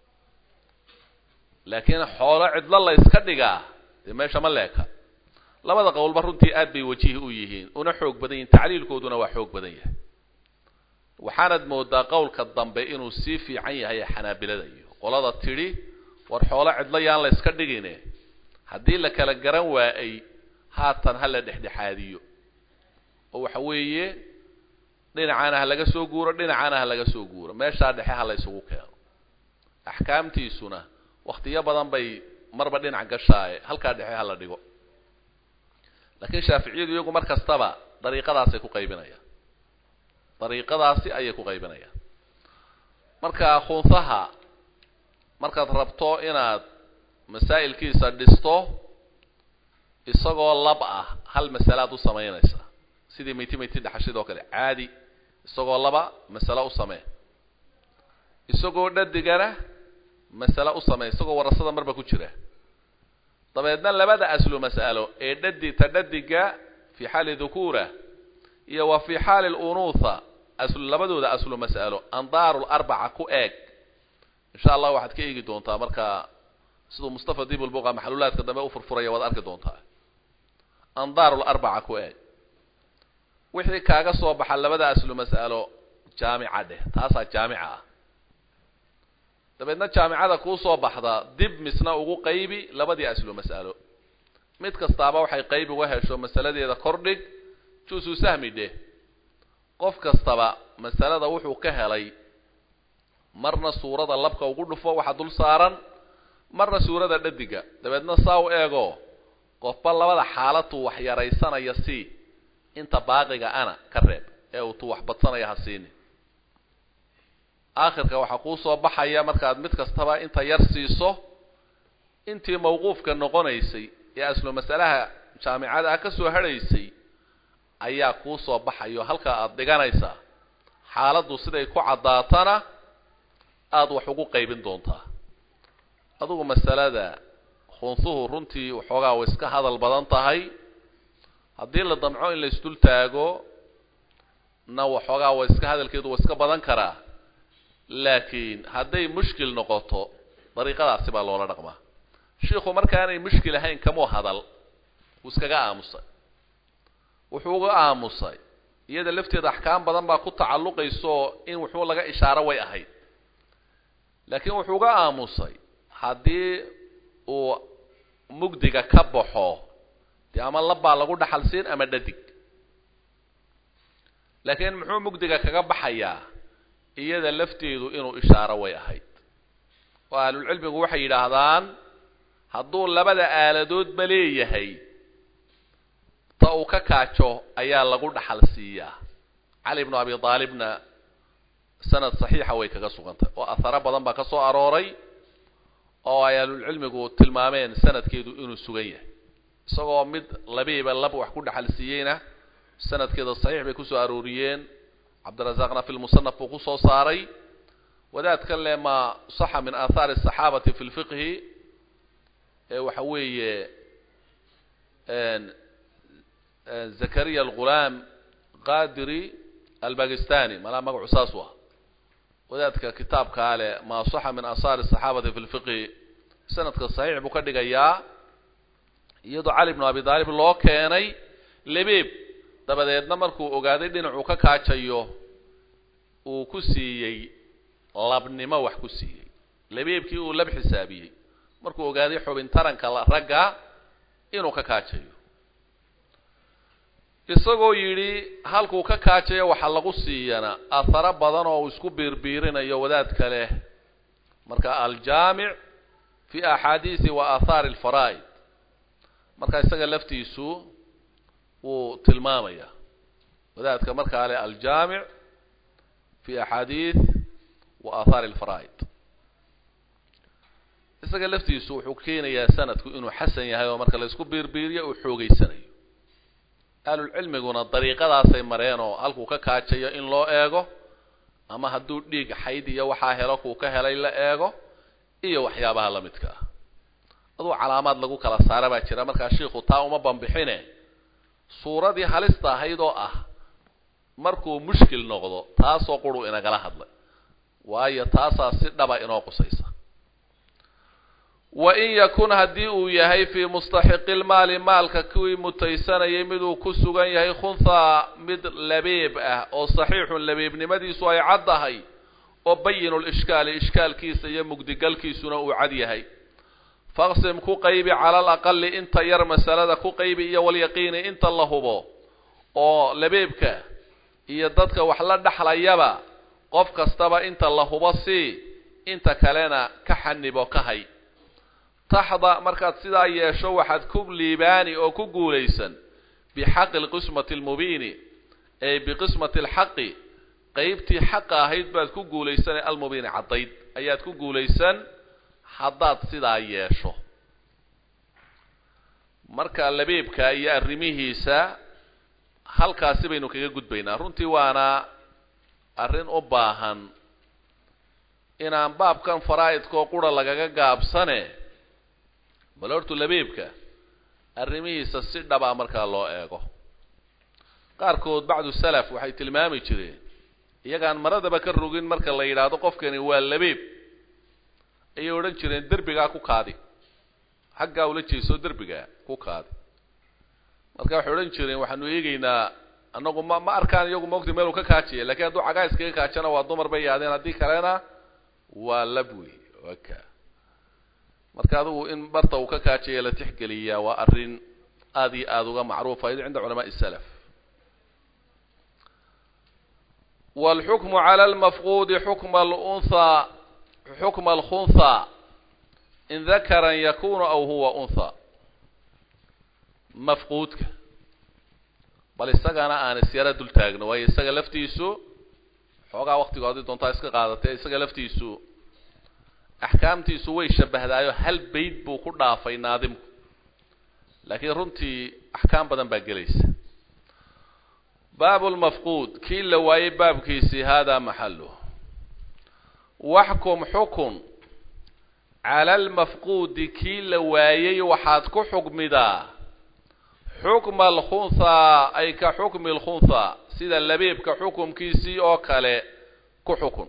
laakiin xoolo cidlo la yska dhigaa dee meesha ma leeka labada qowlba runtii aad bay wajihi u yihiin una xoog badan yihin tacliilkooduna waa xoog badan yahay waxaanad moodaa qowlka dambe inuu sii fiican yahay xanaabilada iyo qolada tidhi war xoolo cidlo yaan la yska dhigine haddii la kala garan waayay haatan ha la dhexdhexaadiyo oo waxa weeye dhinacaana ha laga soo guuro dhinacaana ha laga soo guuro meeshaa dhexe ha la ysugu keeno axkaamtiisuna waktiyo badan bay marba dhinac gashaaye halkaa dhexe ha la dhigo laakiin shaaficiyadu iyagu mar kastaba dariiqadaasay ku qaybinayaan dariiqadaasi ayay ku qaybinayaan marka khunsaha markaad rabto inaad masaa'ilkiisa dhisto isagoo lab ah hal masalaad u samaynaysa sidii mayti mayti dhaxashidoo kale caadi isagoo laba masalo u samee isagoo dhadigana masale u samee isagoo warasada marba ku jira dabeedna labada aslu mas'alo ee dhadi ta dhadiga fi xaali dhukuura iyo wa fi xaali lunuutha aslu labadooda aslu mas'alo andaaru larbaca ku eeg insha allah waxaad ka eegi doontaa marka siduu mustafa dibulbuqa maxluulaadka dambe u furfuraya waad arki doontaa andaaru larbaca ku eeg wixii kaaga soo baxa labada aslu mas'alo jaamica dheh taasaa jaamica ah dabeedna jaamicada kuu soo baxda dib misna ugu qaybi labadii aslu mas'alo mid kastaaba waxay qayb uga hesho masaladeeda kordhig juusu sahmi dheh qof kastaba masalada wuxuu ka helay marna suurada labka ugu dhufo waxa dul saaran marna suurada dhadiga dabeedna saa u eego qofba labada xaalatu wax yaraysanaya si inta baaqiga ana ka reeb ee uu tu wax badsanaya ha siini aakhirka waxaa kuu soo baxaya markaad mid kastaba inta yar siiso intii mawquufka noqonaysay ee aslu masalaha jaamicada ah ka soo hadhaysay ayaa kuu soo baxayo halkaa aada dhiganaysaa xaaladdu siday ku caddaatana aada wax ugu qaybin doontaa adugu masalada khunsuhu runtii waxoogaa way iska hadal badan tahay haddii la damco in la isdul taago na waxoogaa way iska hadalkeedu way iska badan karaa laakiin hadday mushkil noqoto dariiqadaasi baa loola dhaqmaa shiikhu markaanay mushkil ahayn kamuu hadal wuu iskaga aamusay wuxuu uga aamusay iyada lafteeda axkaam badan baa ku tacalluqayso in wuxuu laga ishaaro way ahayd laakiin wuxuu uga aamusay haddii uu mugdiga ka baxo dee ama labbaa lagu dhaxal siin ama dhadig laakiin muxuu mugdiga kaga baxayaa iyada lafteedu inuu ishaaro way ahayd oo ahlulcilmigu waxay yidhaahdaan hadduu labada aaladoodba leeyahay ta uu ka kaajo ayaa lagu dhaxal siiyaa cali bnu abi aalibna sanad saxiixa way kaga sugantay oo aharo badan baa ka soo arooray oo ay ahlulcilmigu tilmaameen sanadkeedu inuu sugan yahay isagoo mid labiiba lab wax ku dhaxal siiyeyna sanadkeeda saxiix bay kusoo arooriyeen cabdirasaaqna fi lmusanaf buu kusoo saaray wadaadkan le ma saxa min aathaari asaxaabati fi lfiqhi ee waxa weeye zakariya algulaam qadiri albakistani malaa magacu saas u ah wadaadka kitaabkaa leh ma saxa min aathaari asaxaabati fi lfiqhi sanadka saxiix buu ka dhigayaa iyadoo cali bnu abi daalib loo keenay lebeeb dabadeedna markuu ogaaday dhinacuu ka kaajayo uu ku siiyey labnimo wax ku siiyey lebeebkii uu lab xisaabiyey markuu ogaaday xubin taranka ragga inuu ka kaajayo isagoo yidhi halkuu ka kaajayo waxaa lagu siiyana aharo badan oo uu isku biirbiirinayo wadaadka leh marka aljaamic fi axaadiisi wa aathaari alfaraa'id marka isaga laftiisu wuu tilmaamaya wadaadka markaa leh aljaamic fi axaadiis wa aathaari alfaraa'id isaga laftiisu wuxuu keenayaa sanadku inuu xasan yahay oo marka la isku biirbiiriyo uu xoogeysanayo ahlulcilmiguna dariiqadaasay mareen oo halkuu ka kaajayo in loo eego ama hadduu dhiig xayd iyo waxaa helo kuu ka helay la eego iyo waxyaabaha la midka ah aduu calaamaad lagu kala saara baa jira markaa shiikhu taa uma bambixine suuradii halista ahayd oo ah markuu mushkil noqdo taasoo quruu inagala hadlay waayo taasaa si dhaba inoo qusaysa wa in yakun haddii uu yahay fii mustaxiqi lmaali maalka kuwii mutaysanayay miduu ku sugan yahay khunhaa mid labeeb ah oo saxiixun labeebnimadiisu ay caddahay oo bayinu lishkaali ishkaalkiisa iyo mugdigalkiisuna uu cad yahay faqsim ku qaybi cala alaqali inta yar masalada ku qaybi iyo walyaqiini inta la hubo oo labeebka iyo dadka wax la dhexlayaba qof kastaba inta la hubo sii inta kalena ka xanibo ka hay taxda markaad sidaa yeesho waxaad ku liibaani oo ku guulaysan bixaqi lqismati almubiini ay biqismati alxaqi qeybtii xaqa ahayd baad ku guulaysan ee almubiini caddayd ayaad ku guulaysan haddaad sidaa yeesho marka labeebka iyo arrimihiisa halkaasi baynu kaga gudbaynaa runtii waana arrin u baahan inaan baabkan faraa'idkoo qura lagaga gaabsane bal hortu labeebka arrimihiisa si dhabaa markaa loo eego qaarkood bacdu salaf waxay tilmaami jireen iyagaan maradaba ka rogin marka la yidhaahdo qofkani waa labeeb ayay odhan jireen derbigaa ku kaadi xaggaa ula jeeso derbigaa ku kaadi marka waxay odhan jireen waxaanu eegeynaa anagu ma ma arkaan iyagu maogta meel uu ka kaajaya lakiin hadduu cagaa iskaga kaajana waa dumar bay yaadeen haddii kalena waa lab wey waka marka adigu in barta uu ka kaajaya la tixgeliyaa waa arrin aada iyo aada uga macruufayd cinda culamaai salaf wاlxukmu calى lmafquudi xukma alunhaa xukma alkhunhaa in dakaran yakunu aw huwa unha mafquudka bal isagana aan isyara dul taagno waayo isaga laftiisu xoogaa waktigo haddii doontaa iska qaadatee isaga laftiisu axkaamtiisu way shabahdaayo hal bayd buu ku dhaafay naadimku laakiin runtii axkaam badan baa gelaysa baabu lmafquud kii la waayey baabkiisii hada maxaluh waxkum xukun cala almafquudi kii la waayey waxaad ku xukmidaa xukma alkhunhaa ay ka xukmi alkhunhaa sida labeebka xukumkiisii oo kale ku xukun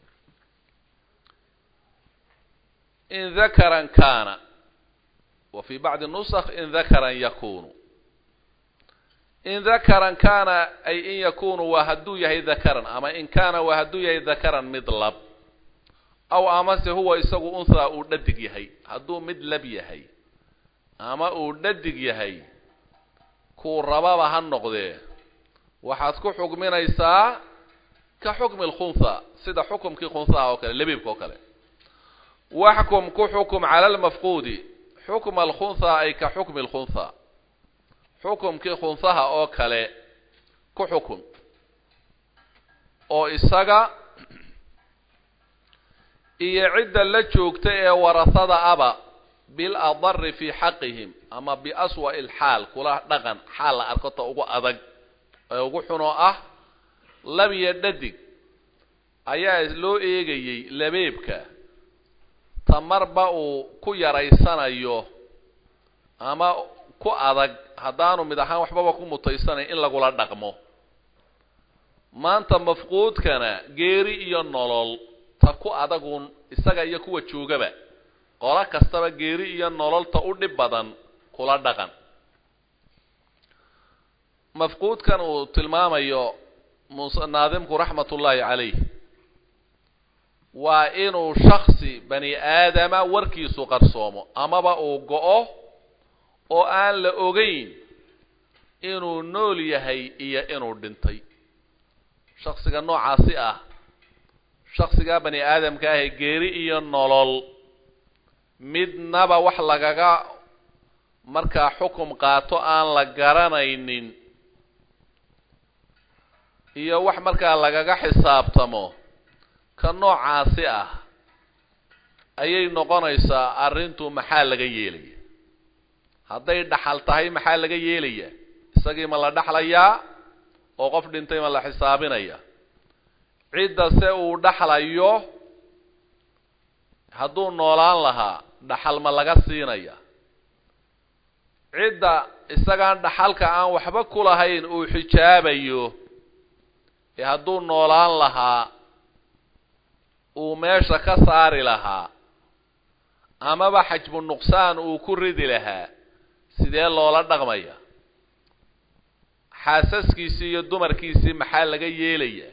in dakaran kaana wa fi bacdi nusakh in dakaran yakunu in dakaran kaana ay in yakunu waa hadduu yahay dakaran ama in kaana waa hadduu yahay dakaran mid lab aw amase huwa isagu unthaa uu dhadig yahay hadduu mid lab yahay ama uu dhadig yahay kuu rababa ha noqdee waxaad ku xukminaysaa ka xukmi lkhuntha sida xukumkii khunhaha oo kale labiibka oo kale waxkum ku xukum cala almafquudi xukma alkhuntha ay ka xukmi lkhuntha xukumkii khunsaha oo kale ku xukun oo isaga iyo cidda la joogta ee warasada aba bil adari fi xaqihim ama biaswa'i lxaal kula dhaqan xaal la arko ta ugu adag ee ugu xunoo ah labiyo dhadig ayaa loo eegayey labeebka tamarba uu ku yaraysanayo ama ku adag haddaanu mid ahaan waxbaba ku mutaysanayn in lagula dhaqmo maanta mafquudkana geeri iyo nolol ta ku adagun isaga iyo kuwa joogaba qolo kastaba geeri iyo nololta u dhib badan kula dhaqan mafquudkan uu tilmaamayo mus naadimku raxmatullaahi calayh waa inuu shaksi bani aadama warkiisu qarsoomo amaba uu go-o oo aan la ogeyn inuu nool yahay iyo inuu dhintay shaksiga noocaasi ah shaksigaa bani aadamka ahe geeri iyo nolol midnaba wax lagaga markaa xukum qaato aan la garanaynin iyo wax markaa lagaga xisaabtamo ka noocaasi ah ayay noqonaysaa arrintu maxaa laga yeelaya hadday dhaxal tahay maxaa laga yeelaya isagii ma la dhaxlayaa oo qof dhintay ma la xisaabinaya cidda se uu dhaxlayo hadduu noolaan lahaa dhaxal ma laga siinaya cidda isagaan dhaxalka aan waxba ku lahayn uu xijaabayo ee hadduu noolaan lahaa uu meesha ka saari lahaa amaba xajbu nuqsaan uu ku ridi lahaa sidee loola dhaqmaya xaasaskiisii iyo dumarkiisii maxaa laga yeelaya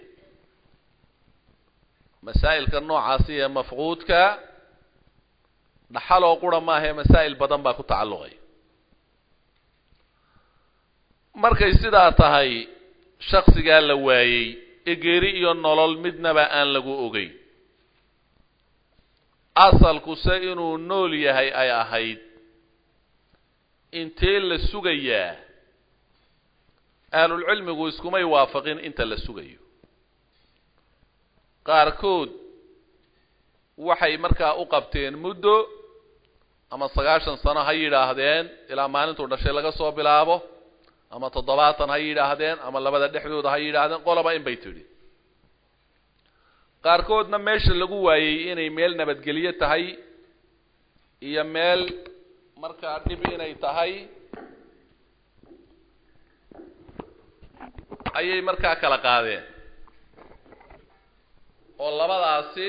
masaa'ilka noocaasi ee mafquudka dhaxaloo qura maahae masaa'il badan baa ku tacalluqaya markay sidaa tahay shaksigaa la waayey ee geeri iyo nolol midnaba aan lagu ogeyn asalkuse inuu nool yahay ay ahayd intee la sugayaa ahlulcilmigu iskumay waafaqin inta la sugayo qaarkood waxay markaa u qabteen muddo ama sagaashan sano ha yidhaahdeen ilaa maalintuu dhashay laga soo bilaabo ama toddobaatan ha yidhaahdeen ama labada dhexdooda ha yidhaahdeen qoloba in bay tidhi qaarkoodna meesha lagu waayey inay meel nabadgelyo tahay iyo meel markaa dhib inay tahay ayay markaa kala qaadeen oo labadaasi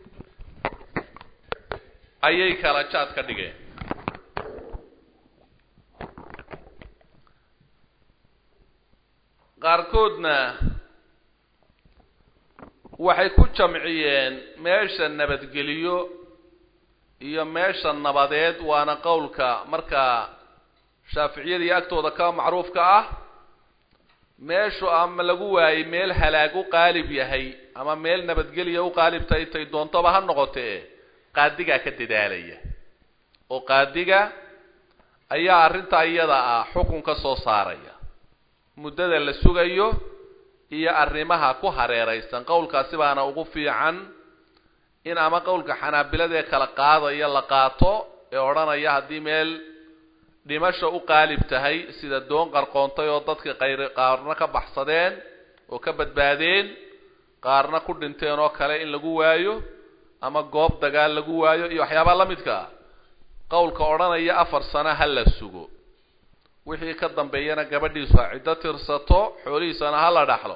ayay kala jaad ka dhigeen qaarkoodna waxay ku jamciyeen meesha nabadgeliyo iyo meesha nabadeed waana qowlka markaa shaaficiyadii agtooda ka macruufka ah meeshu ama lagu waayey meel halaag u qaalib yahay ama meel nabadgelya u qaalib tahay tay doontaba ha noqotee qaadigaa ka dadaalaya oo qaadiga ayaa arrintaa iyada ah xukun ka soo saaraya muddada la sugayo iyo arrimaha ku hareeraysan qowlkaasi baana ugu fiican in ama qowlka xanaabilada ee kala qaadaya la qaato ee odhanaya haddii meel dhimasha u qaalib tahay sida doon qarqoontay oo dadka qayr qaarna ka baxsadeen oo ka badbaadeen qaarna ku dhinteen oo kale in lagu waayo ama goob dagaal lagu waayo iyo waxyaabaa la midka ah qowlka odhanaya afar sano ha la sugo wixii ka dambeeyana gabadhiisu ha ciddo tirsato xoolihiisana ha la dhaxlo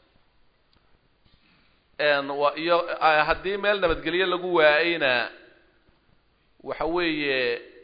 iyo haddii meel nabadgelyo lagu waayeyna waxa weeye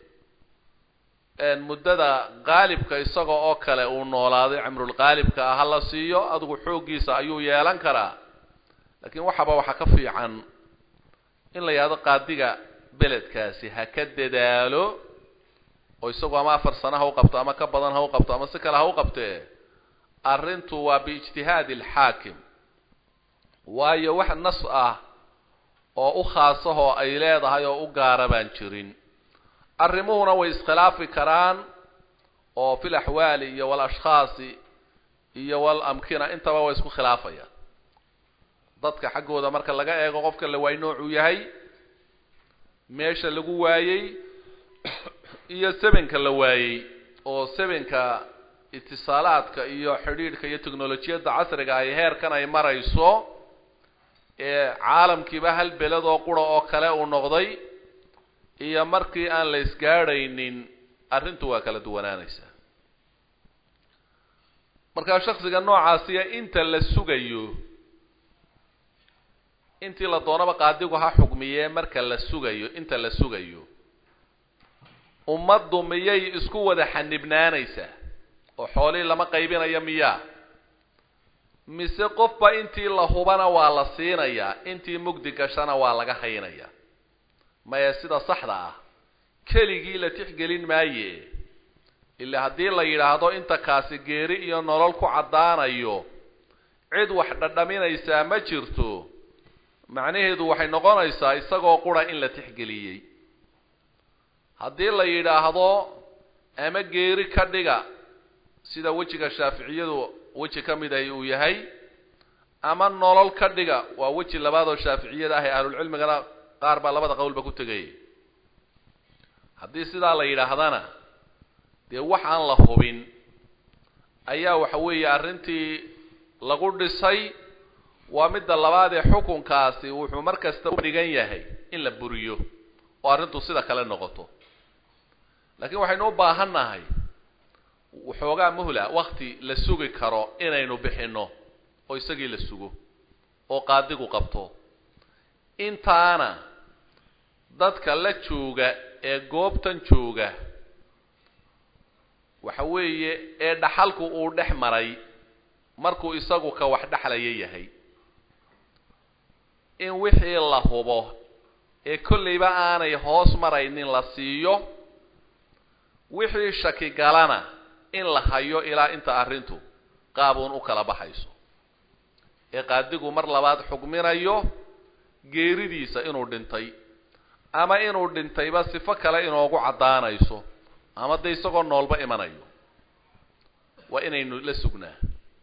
muddada qaalibka isaga oo kale uu noolaaday cimrulqaalibka ah ha la siiyo adigu xooggiisa ayuu yeelan karaa laakiin waxaba waxa ka fiican in la yidhahdo qaadiga beledkaasi ha ka dadaalo oo isagu ama afar sano ha u qabto ama ka badan ha u qabto ama si kale ha u qabtee arrintu waa biijtihaadi alxaakim waayo wax nas ah oo u khaasahoo ay leedahay oo u gaara baan jirin arrimuhuna way iskhilaafi karaan oo fil axwaali iyo walashkhaasi iyo wal amkina intaba waa isku khilaafaya dadka xaggooda marka laga eego qofka la waay noocuu yahay meesha lagu waayey iyo sebenka la waayey oo sebenka itisaalaadka iyo xidhiidhka iyo technolojiyadda casriga ay heerkan ay marayso ee caalamkiiba hal beled oo qura oo kale uu noqday iyo markii aan la isgaadhaynin arrintu waa kala duwanaanaysaa markaa shaksiga noocaasiya inta la sugayo intii la doonaba qaadigu ha xugmiyee marka la sugayo inta la sugayo ummaddu miyay isku wada xanibnaanaysaa oo xoolihii lama qaybinayo miyaa mise qofba intii la hubana waa la siinayaa intii mugdi gashana waa laga haynayaa maya sida saxda ah keligii la tixgelin maaye ila haddii la yidhaahdo inta kaasi geeri iyo nolol ku caddaanayo cid wax dhadhaminaysaa ma jirto macnaheedu waxay noqonaysaa isagoo qura in la tixgeliyey haddii la yidhaahdo ama geeri ka dhiga sida wejiga shaaficiyadu weji ka mid ahi uu yahay ama nolol ka dhiga waa weji labaad oo shaaficiyada ah ee ahlulcilmigana qaar baa labada qowlba ku tegay haddii sidaa la yidhaahdana dee wax aan la hubin ayaa waxa weeye arrintii lagu dhisay waa midda labaad ee xukunkaasi wuxuu mar kasta u dhigan yahay in la buriyo oo arrintu sida kale noqoto laakiin waxaynu u baahan nahay waxoogaa muhla wakti la sugi karo inaynu bixinno oo isagii la sugo oo qaadigu qabto intaana dadka la jooga ee goobtan jooga waxa weeye ee dhaxalku uu dhex maray markuu isagu ka wax dhexlaya yahay in wixii la hubo ee kollayba aanay hoos maraynin la siiyo wixii shaki galana in la hayo ilaa inta arrintu qaabuun u kala baxayso ee qaadigu mar labaad xugminayo geeridiisa inuu dhintay ama inuu dhintayba sifo kale inoogu caddaanayso ama dee isagoo noolba imanayo waa inaynu la sugnaa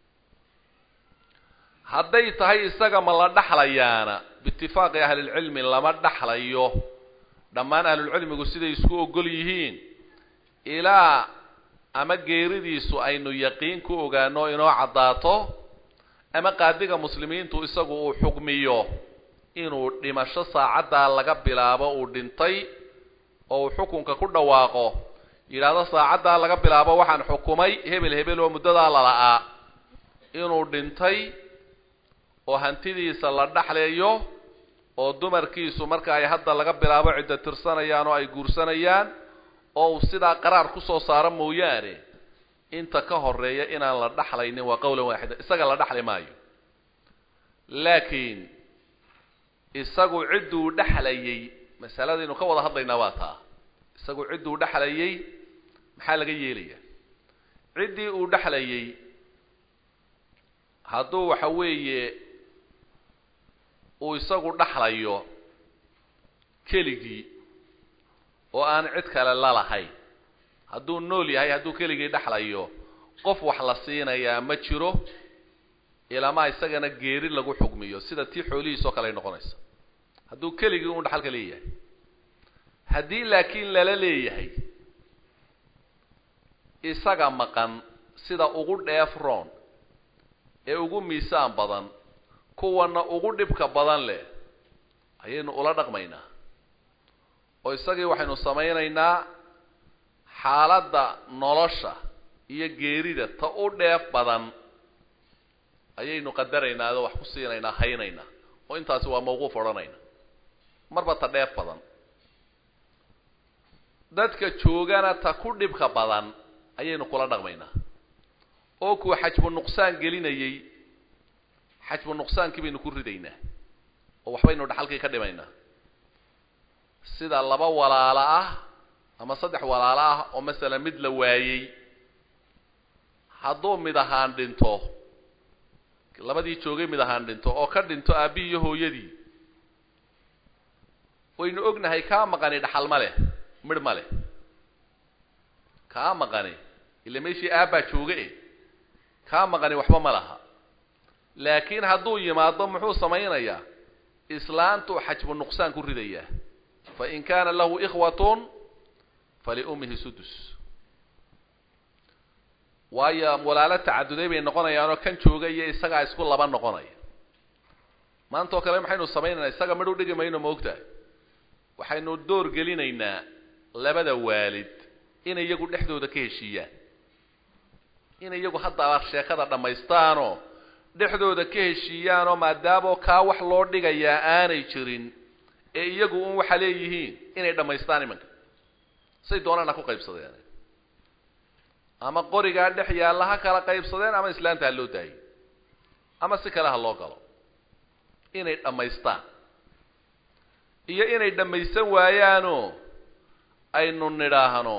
hadday tahay isaga ma la dhaxlayaana biitifaaqi ahlilcilmi lama dhaxlayo dhammaan ahlulcilmigu siday isku ogol yihiin ilaa ama geeridiisu aynu yaqiin ku ogaano inoo caddaato ama qaadiga muslimiintu isagu uu xugmiyo inuu dhimasho saacaddaa laga bilaabo uu dhintay oo uu xukunka ku dhawaaqo yidhaahdo saacaddaa laga bilaabo waxaan xukumay hebel hebel oo muddadaa lala'aa inuu dhintay oo hantidiisa la dhaxleeyo oo dumarkiisu marka ay hadda laga bilaabo cidda tirsanayaan oo ay guursanayaan oo uu sidaa qaraar kusoo saaro mooyaane inta ka horeeya inaan la dhaxlaynin waa qowlan waaxida isaga la dhaxli maayo laakiin isagu cidduu dhexlayay masaladaynu ka wada hadlaynaa waa taa isagu cidduu dhexlayay maxaa laga yeelaya ciddii uu dhexlayay hadduu waxa weeye uu isagu dhexlayo keligii oo aan cid kale la lahayn hadduu nool yahay hadduu keligii dhexlayo qof wax la siinayaa ma jiro ilamaa isagana geeri lagu xugmiyo sida tii xoolihiis oo kale ay noqonaysa hadduu keligii un dhaxalka leeyahay haddii laakiin lala leeyahay isaga maqan sida ugu dheef roon ee ugu miisaan badan kuwana ugu dhibka badan leh ayaynu ula dhaqmaynaa oo isagii waxaynu samaynaynaa xaaladda nolosha iyo geerida ta u dheef badan ayaynu qadaraynaa oo wax ku siinaynaa haynaynaa oo intaasi waa mawquuf odhanayna marba ta dheef badan dadka joogana ta ku dhibka badan ayaynu kula dhaqmaynaa oo kuwa xajbu nuqsaan gelinayay xajbu nuqsaankii baynu ku ridaynaa oo waxbaynu dhaxalkii ka dhimaynaa sida laba walaalo ah ama saddex walaalo ah oo masalan mid la waayey hadduu mid ahaan dhinto labadii joogay mid ahaan dhinto oo ka dhinto aabbihi iyo hooyadii waynu ognahay kaa maqani dhaxal ma leh midh ma leh kaa maqani ila meeshii aabbaa jooga e kaa maqani waxba ma laha laakiin hadduu yimaado muxuu samaynayaa islaantuu xajbu nuqsaan ku ridayaa fain kaana lahu ikhwatun faliummihi sudus waayo walaalo tacaduday bay noqonayaanoo kan jooga iyo isagaa isku laba noqonaya maanta oo kale maxaynu samaynaynaa isaga midh u dhigi mayno maogtahay waxaynu door gelinaynaa labada waalid inay iyagu dhexdooda ka heshiiyaan inay iyagu haddaba sheekada dhammaystaanoo dhexdooda ka heshiiyaanoo maadaamo kaa wax loo dhigayaa aanay jirin ee iyagu un waxa leeyihiin inay dhammaystaan imanka say doonaan ha ku qaybsadeen ama qorigaa dhex yaalla ha kala qaybsadeen ama islaanta ha loo daayo ama si kale ha loo galo inay dhammaystaan iyo inay dhammaysan waayaanoo aynu nidhaahno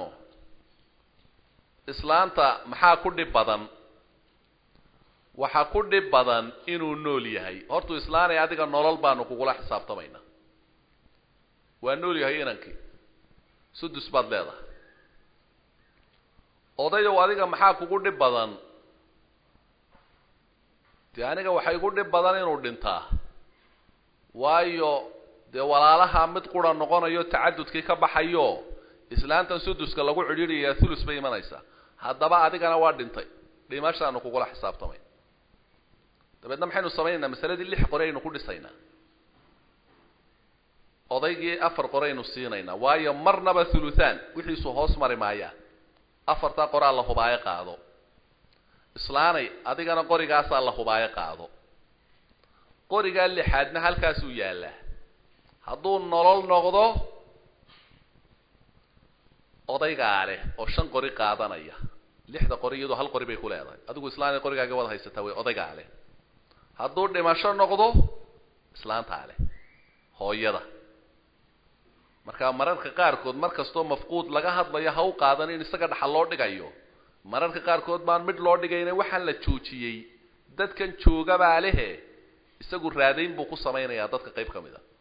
islaanta maxaa ku dhib badan waxaa ku dhib badan inuu nool yahay hortuu islaanay adiga nolol baanu kugula xisaabtamaynaa waa nool yahay inankii sudus baad leedahay odayow adiga maxaa kugu dhib badan dee aniga waxay igu dhib badan inuu dhintaa waayo dee walaalaha mid qura noqonayo tacadudkii ka baxayo islaantan suduska lagu cidhiidhayaa thulus bay imanaysaa haddaba adigana waa dhintay dhimashaanu kugula xisaabtamay dabeedna maxaynu samaynaynaa masaladii lix qore aynu ku dhisaynaa odaygii afar qore aynu siinaynaa waayo marnaba thuluthaan wixiisu hoos mari maayaan afartaa qoraa la hubaayo qaado islaanay adigana qorigaasaa la hubaayo qaado qorigaa lixaadna halkaasuu yaallaa hadduu nolol noqdo odaygaa leh oo shan qori qaadanaya lixda qori iyadoo hal qori bay ku leedahay adigu islaanay qorigaaga wada haysataa way odaygaa leh hadduu dhimasho noqdo islaantaa leh hooyada marka mararka qaarkood mar kastoo mafquud laga hadlayo ha u qaadan in isaga dhaxal loo dhigayo mararka qaarkood baan mid loo dhigayna waxaan la joojiyey dadkan joogabaa lehe isagu raadayn buu ku samaynayaa dadka qayb ka mid a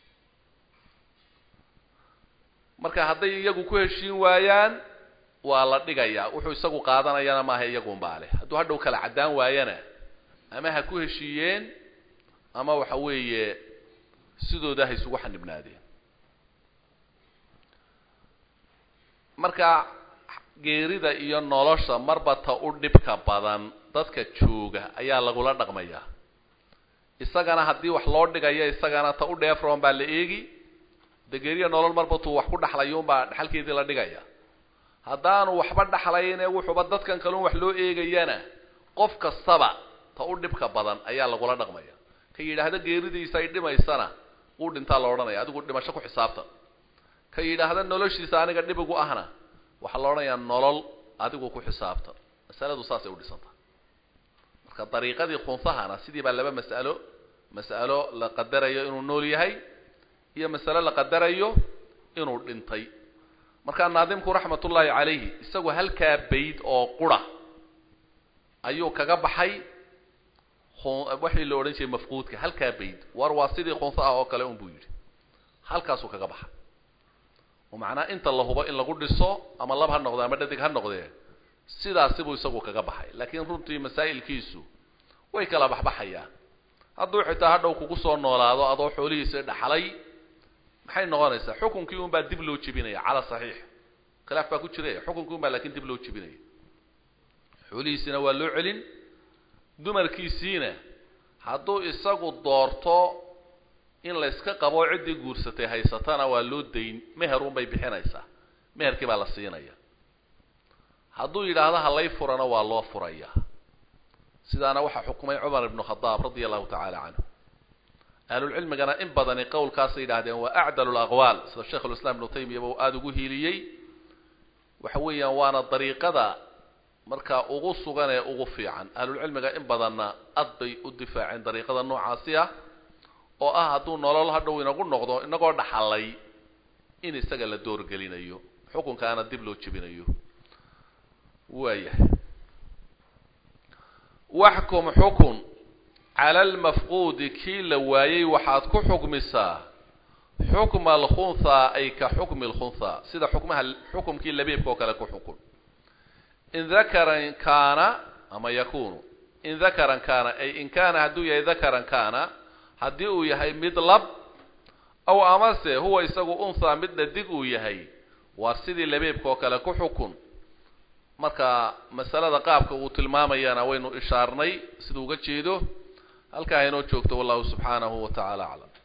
marka hadday iyagu ku heshiin waayaan waa la dhigayaa wuxuu isagu qaadanayana maaha iyagunbaa leh hadduu hadhow kala caddaan waayana ama ha ku heshiiyeen ama waxa weeye sidooda ha isugu xanibnaadeen marka geerida iyo nolosha marba ta u dhibka badan dadka jooga ayaa lagula dhaqmayaa isagana haddii wax loo dhigayo isagana ta u dheefroon baa la eegi de geeriya nolol marba tuu wax ku dhaxlayuunbaa dhaxalkeedii la dhigaya haddaanu waxba dhaxlayne wuxuuba dadkan kalun wax loo eegayana qof kastaba ta u dhibka badan ayaa lagula dhaqmaya ka yidhaahda geeridiisa ay dhimaysana wuu dhintaa la odhanaya adigu dhimasho ku xisaabtan ka yidhaahda noloshiisa aniga dhibigu ahna waxaa la odhanayaa nolol adigu ku xisaabtan masaladu saasay u dhisanta marka dariiqadii khunsahana sidii baa laba mas'alo mas'alo la qadarayo inuu nool yahay iyo masalo la qadarayo inuu dhintay markaa naadimku raxmatullaahi calayhi isagu halkaa bayd oo qura ayuu kaga baxay waxii la odhan jiray mafquudka halkaa bayd war waa sidii khunsa ah oo kale un buu yidhi halkaasuu kaga baxay oo macnaa inta la hubo in lagu dhiso ama lab ha noqde ama dhadig ha noqdee sidaasi buu isagu kaga baxay laakiin runtii masaa'ilkiisu way kala baxbaxayaan hadduu xitaa hadhow kugu soo noolaado adoo xoolihiisa dhaxlay maxay noqonaysaa xukunkii un baa dib loo jebinaya cala saxiix khilaaf baa ku jira xukunkii un baa laakiin dib loo jebinaya xoolihiisina waa loo celin dumarkiisiina hadduu isagu doorto in layska qabo ciddii guursatay haysatana waa loo dayn meher un bay bixinaysaa meherkii baa la siinaya hadduu yidhaahdo halay furana waa loo furaya sidaana waxaa xukumay cumar ibnu khadaab radia allahu tacaala canhu ahlulcilmigana in badani qowlkaasay yidhahdeen waa acdalu laqwaal sida sheikh ulislaam ibnu taymiyaba uu aada ugu hiiliyey waxa weeyaan waana dariiqada markaa ugu sugan ee ugu fiican ahlulcilmiga in badanna ad bay u difaaceen dariiqada noocaasi ah oo ah hadduu nolol hadhow inagu noqdo inagoo dhaxalay in isaga la doorgelinayo xukunkaana dib loo jebinayo waayahay waxkum xukun cala almafquudi kii la waayey waxaad ku xukmisaa xukma alkhunthaa ay ka xukmi lkhunthaa sida xukmaha xukumkii labiibka oo kale ku xukun in dakaran kaana ama yakunu in dakaran kaana ay in kaana hadduu yahay dakaran kaana haddii uu yahay mid lab aw amase huwa isagu unthaa mid dhadig uu yahay waa sidii labeebka oo kale ku xukun marka masalada qaabka uu tilmaamayana waynu ishaarnay siduu uga jeedo halkaa inoo joogto wallahu subxaanahu wa tacaala aclam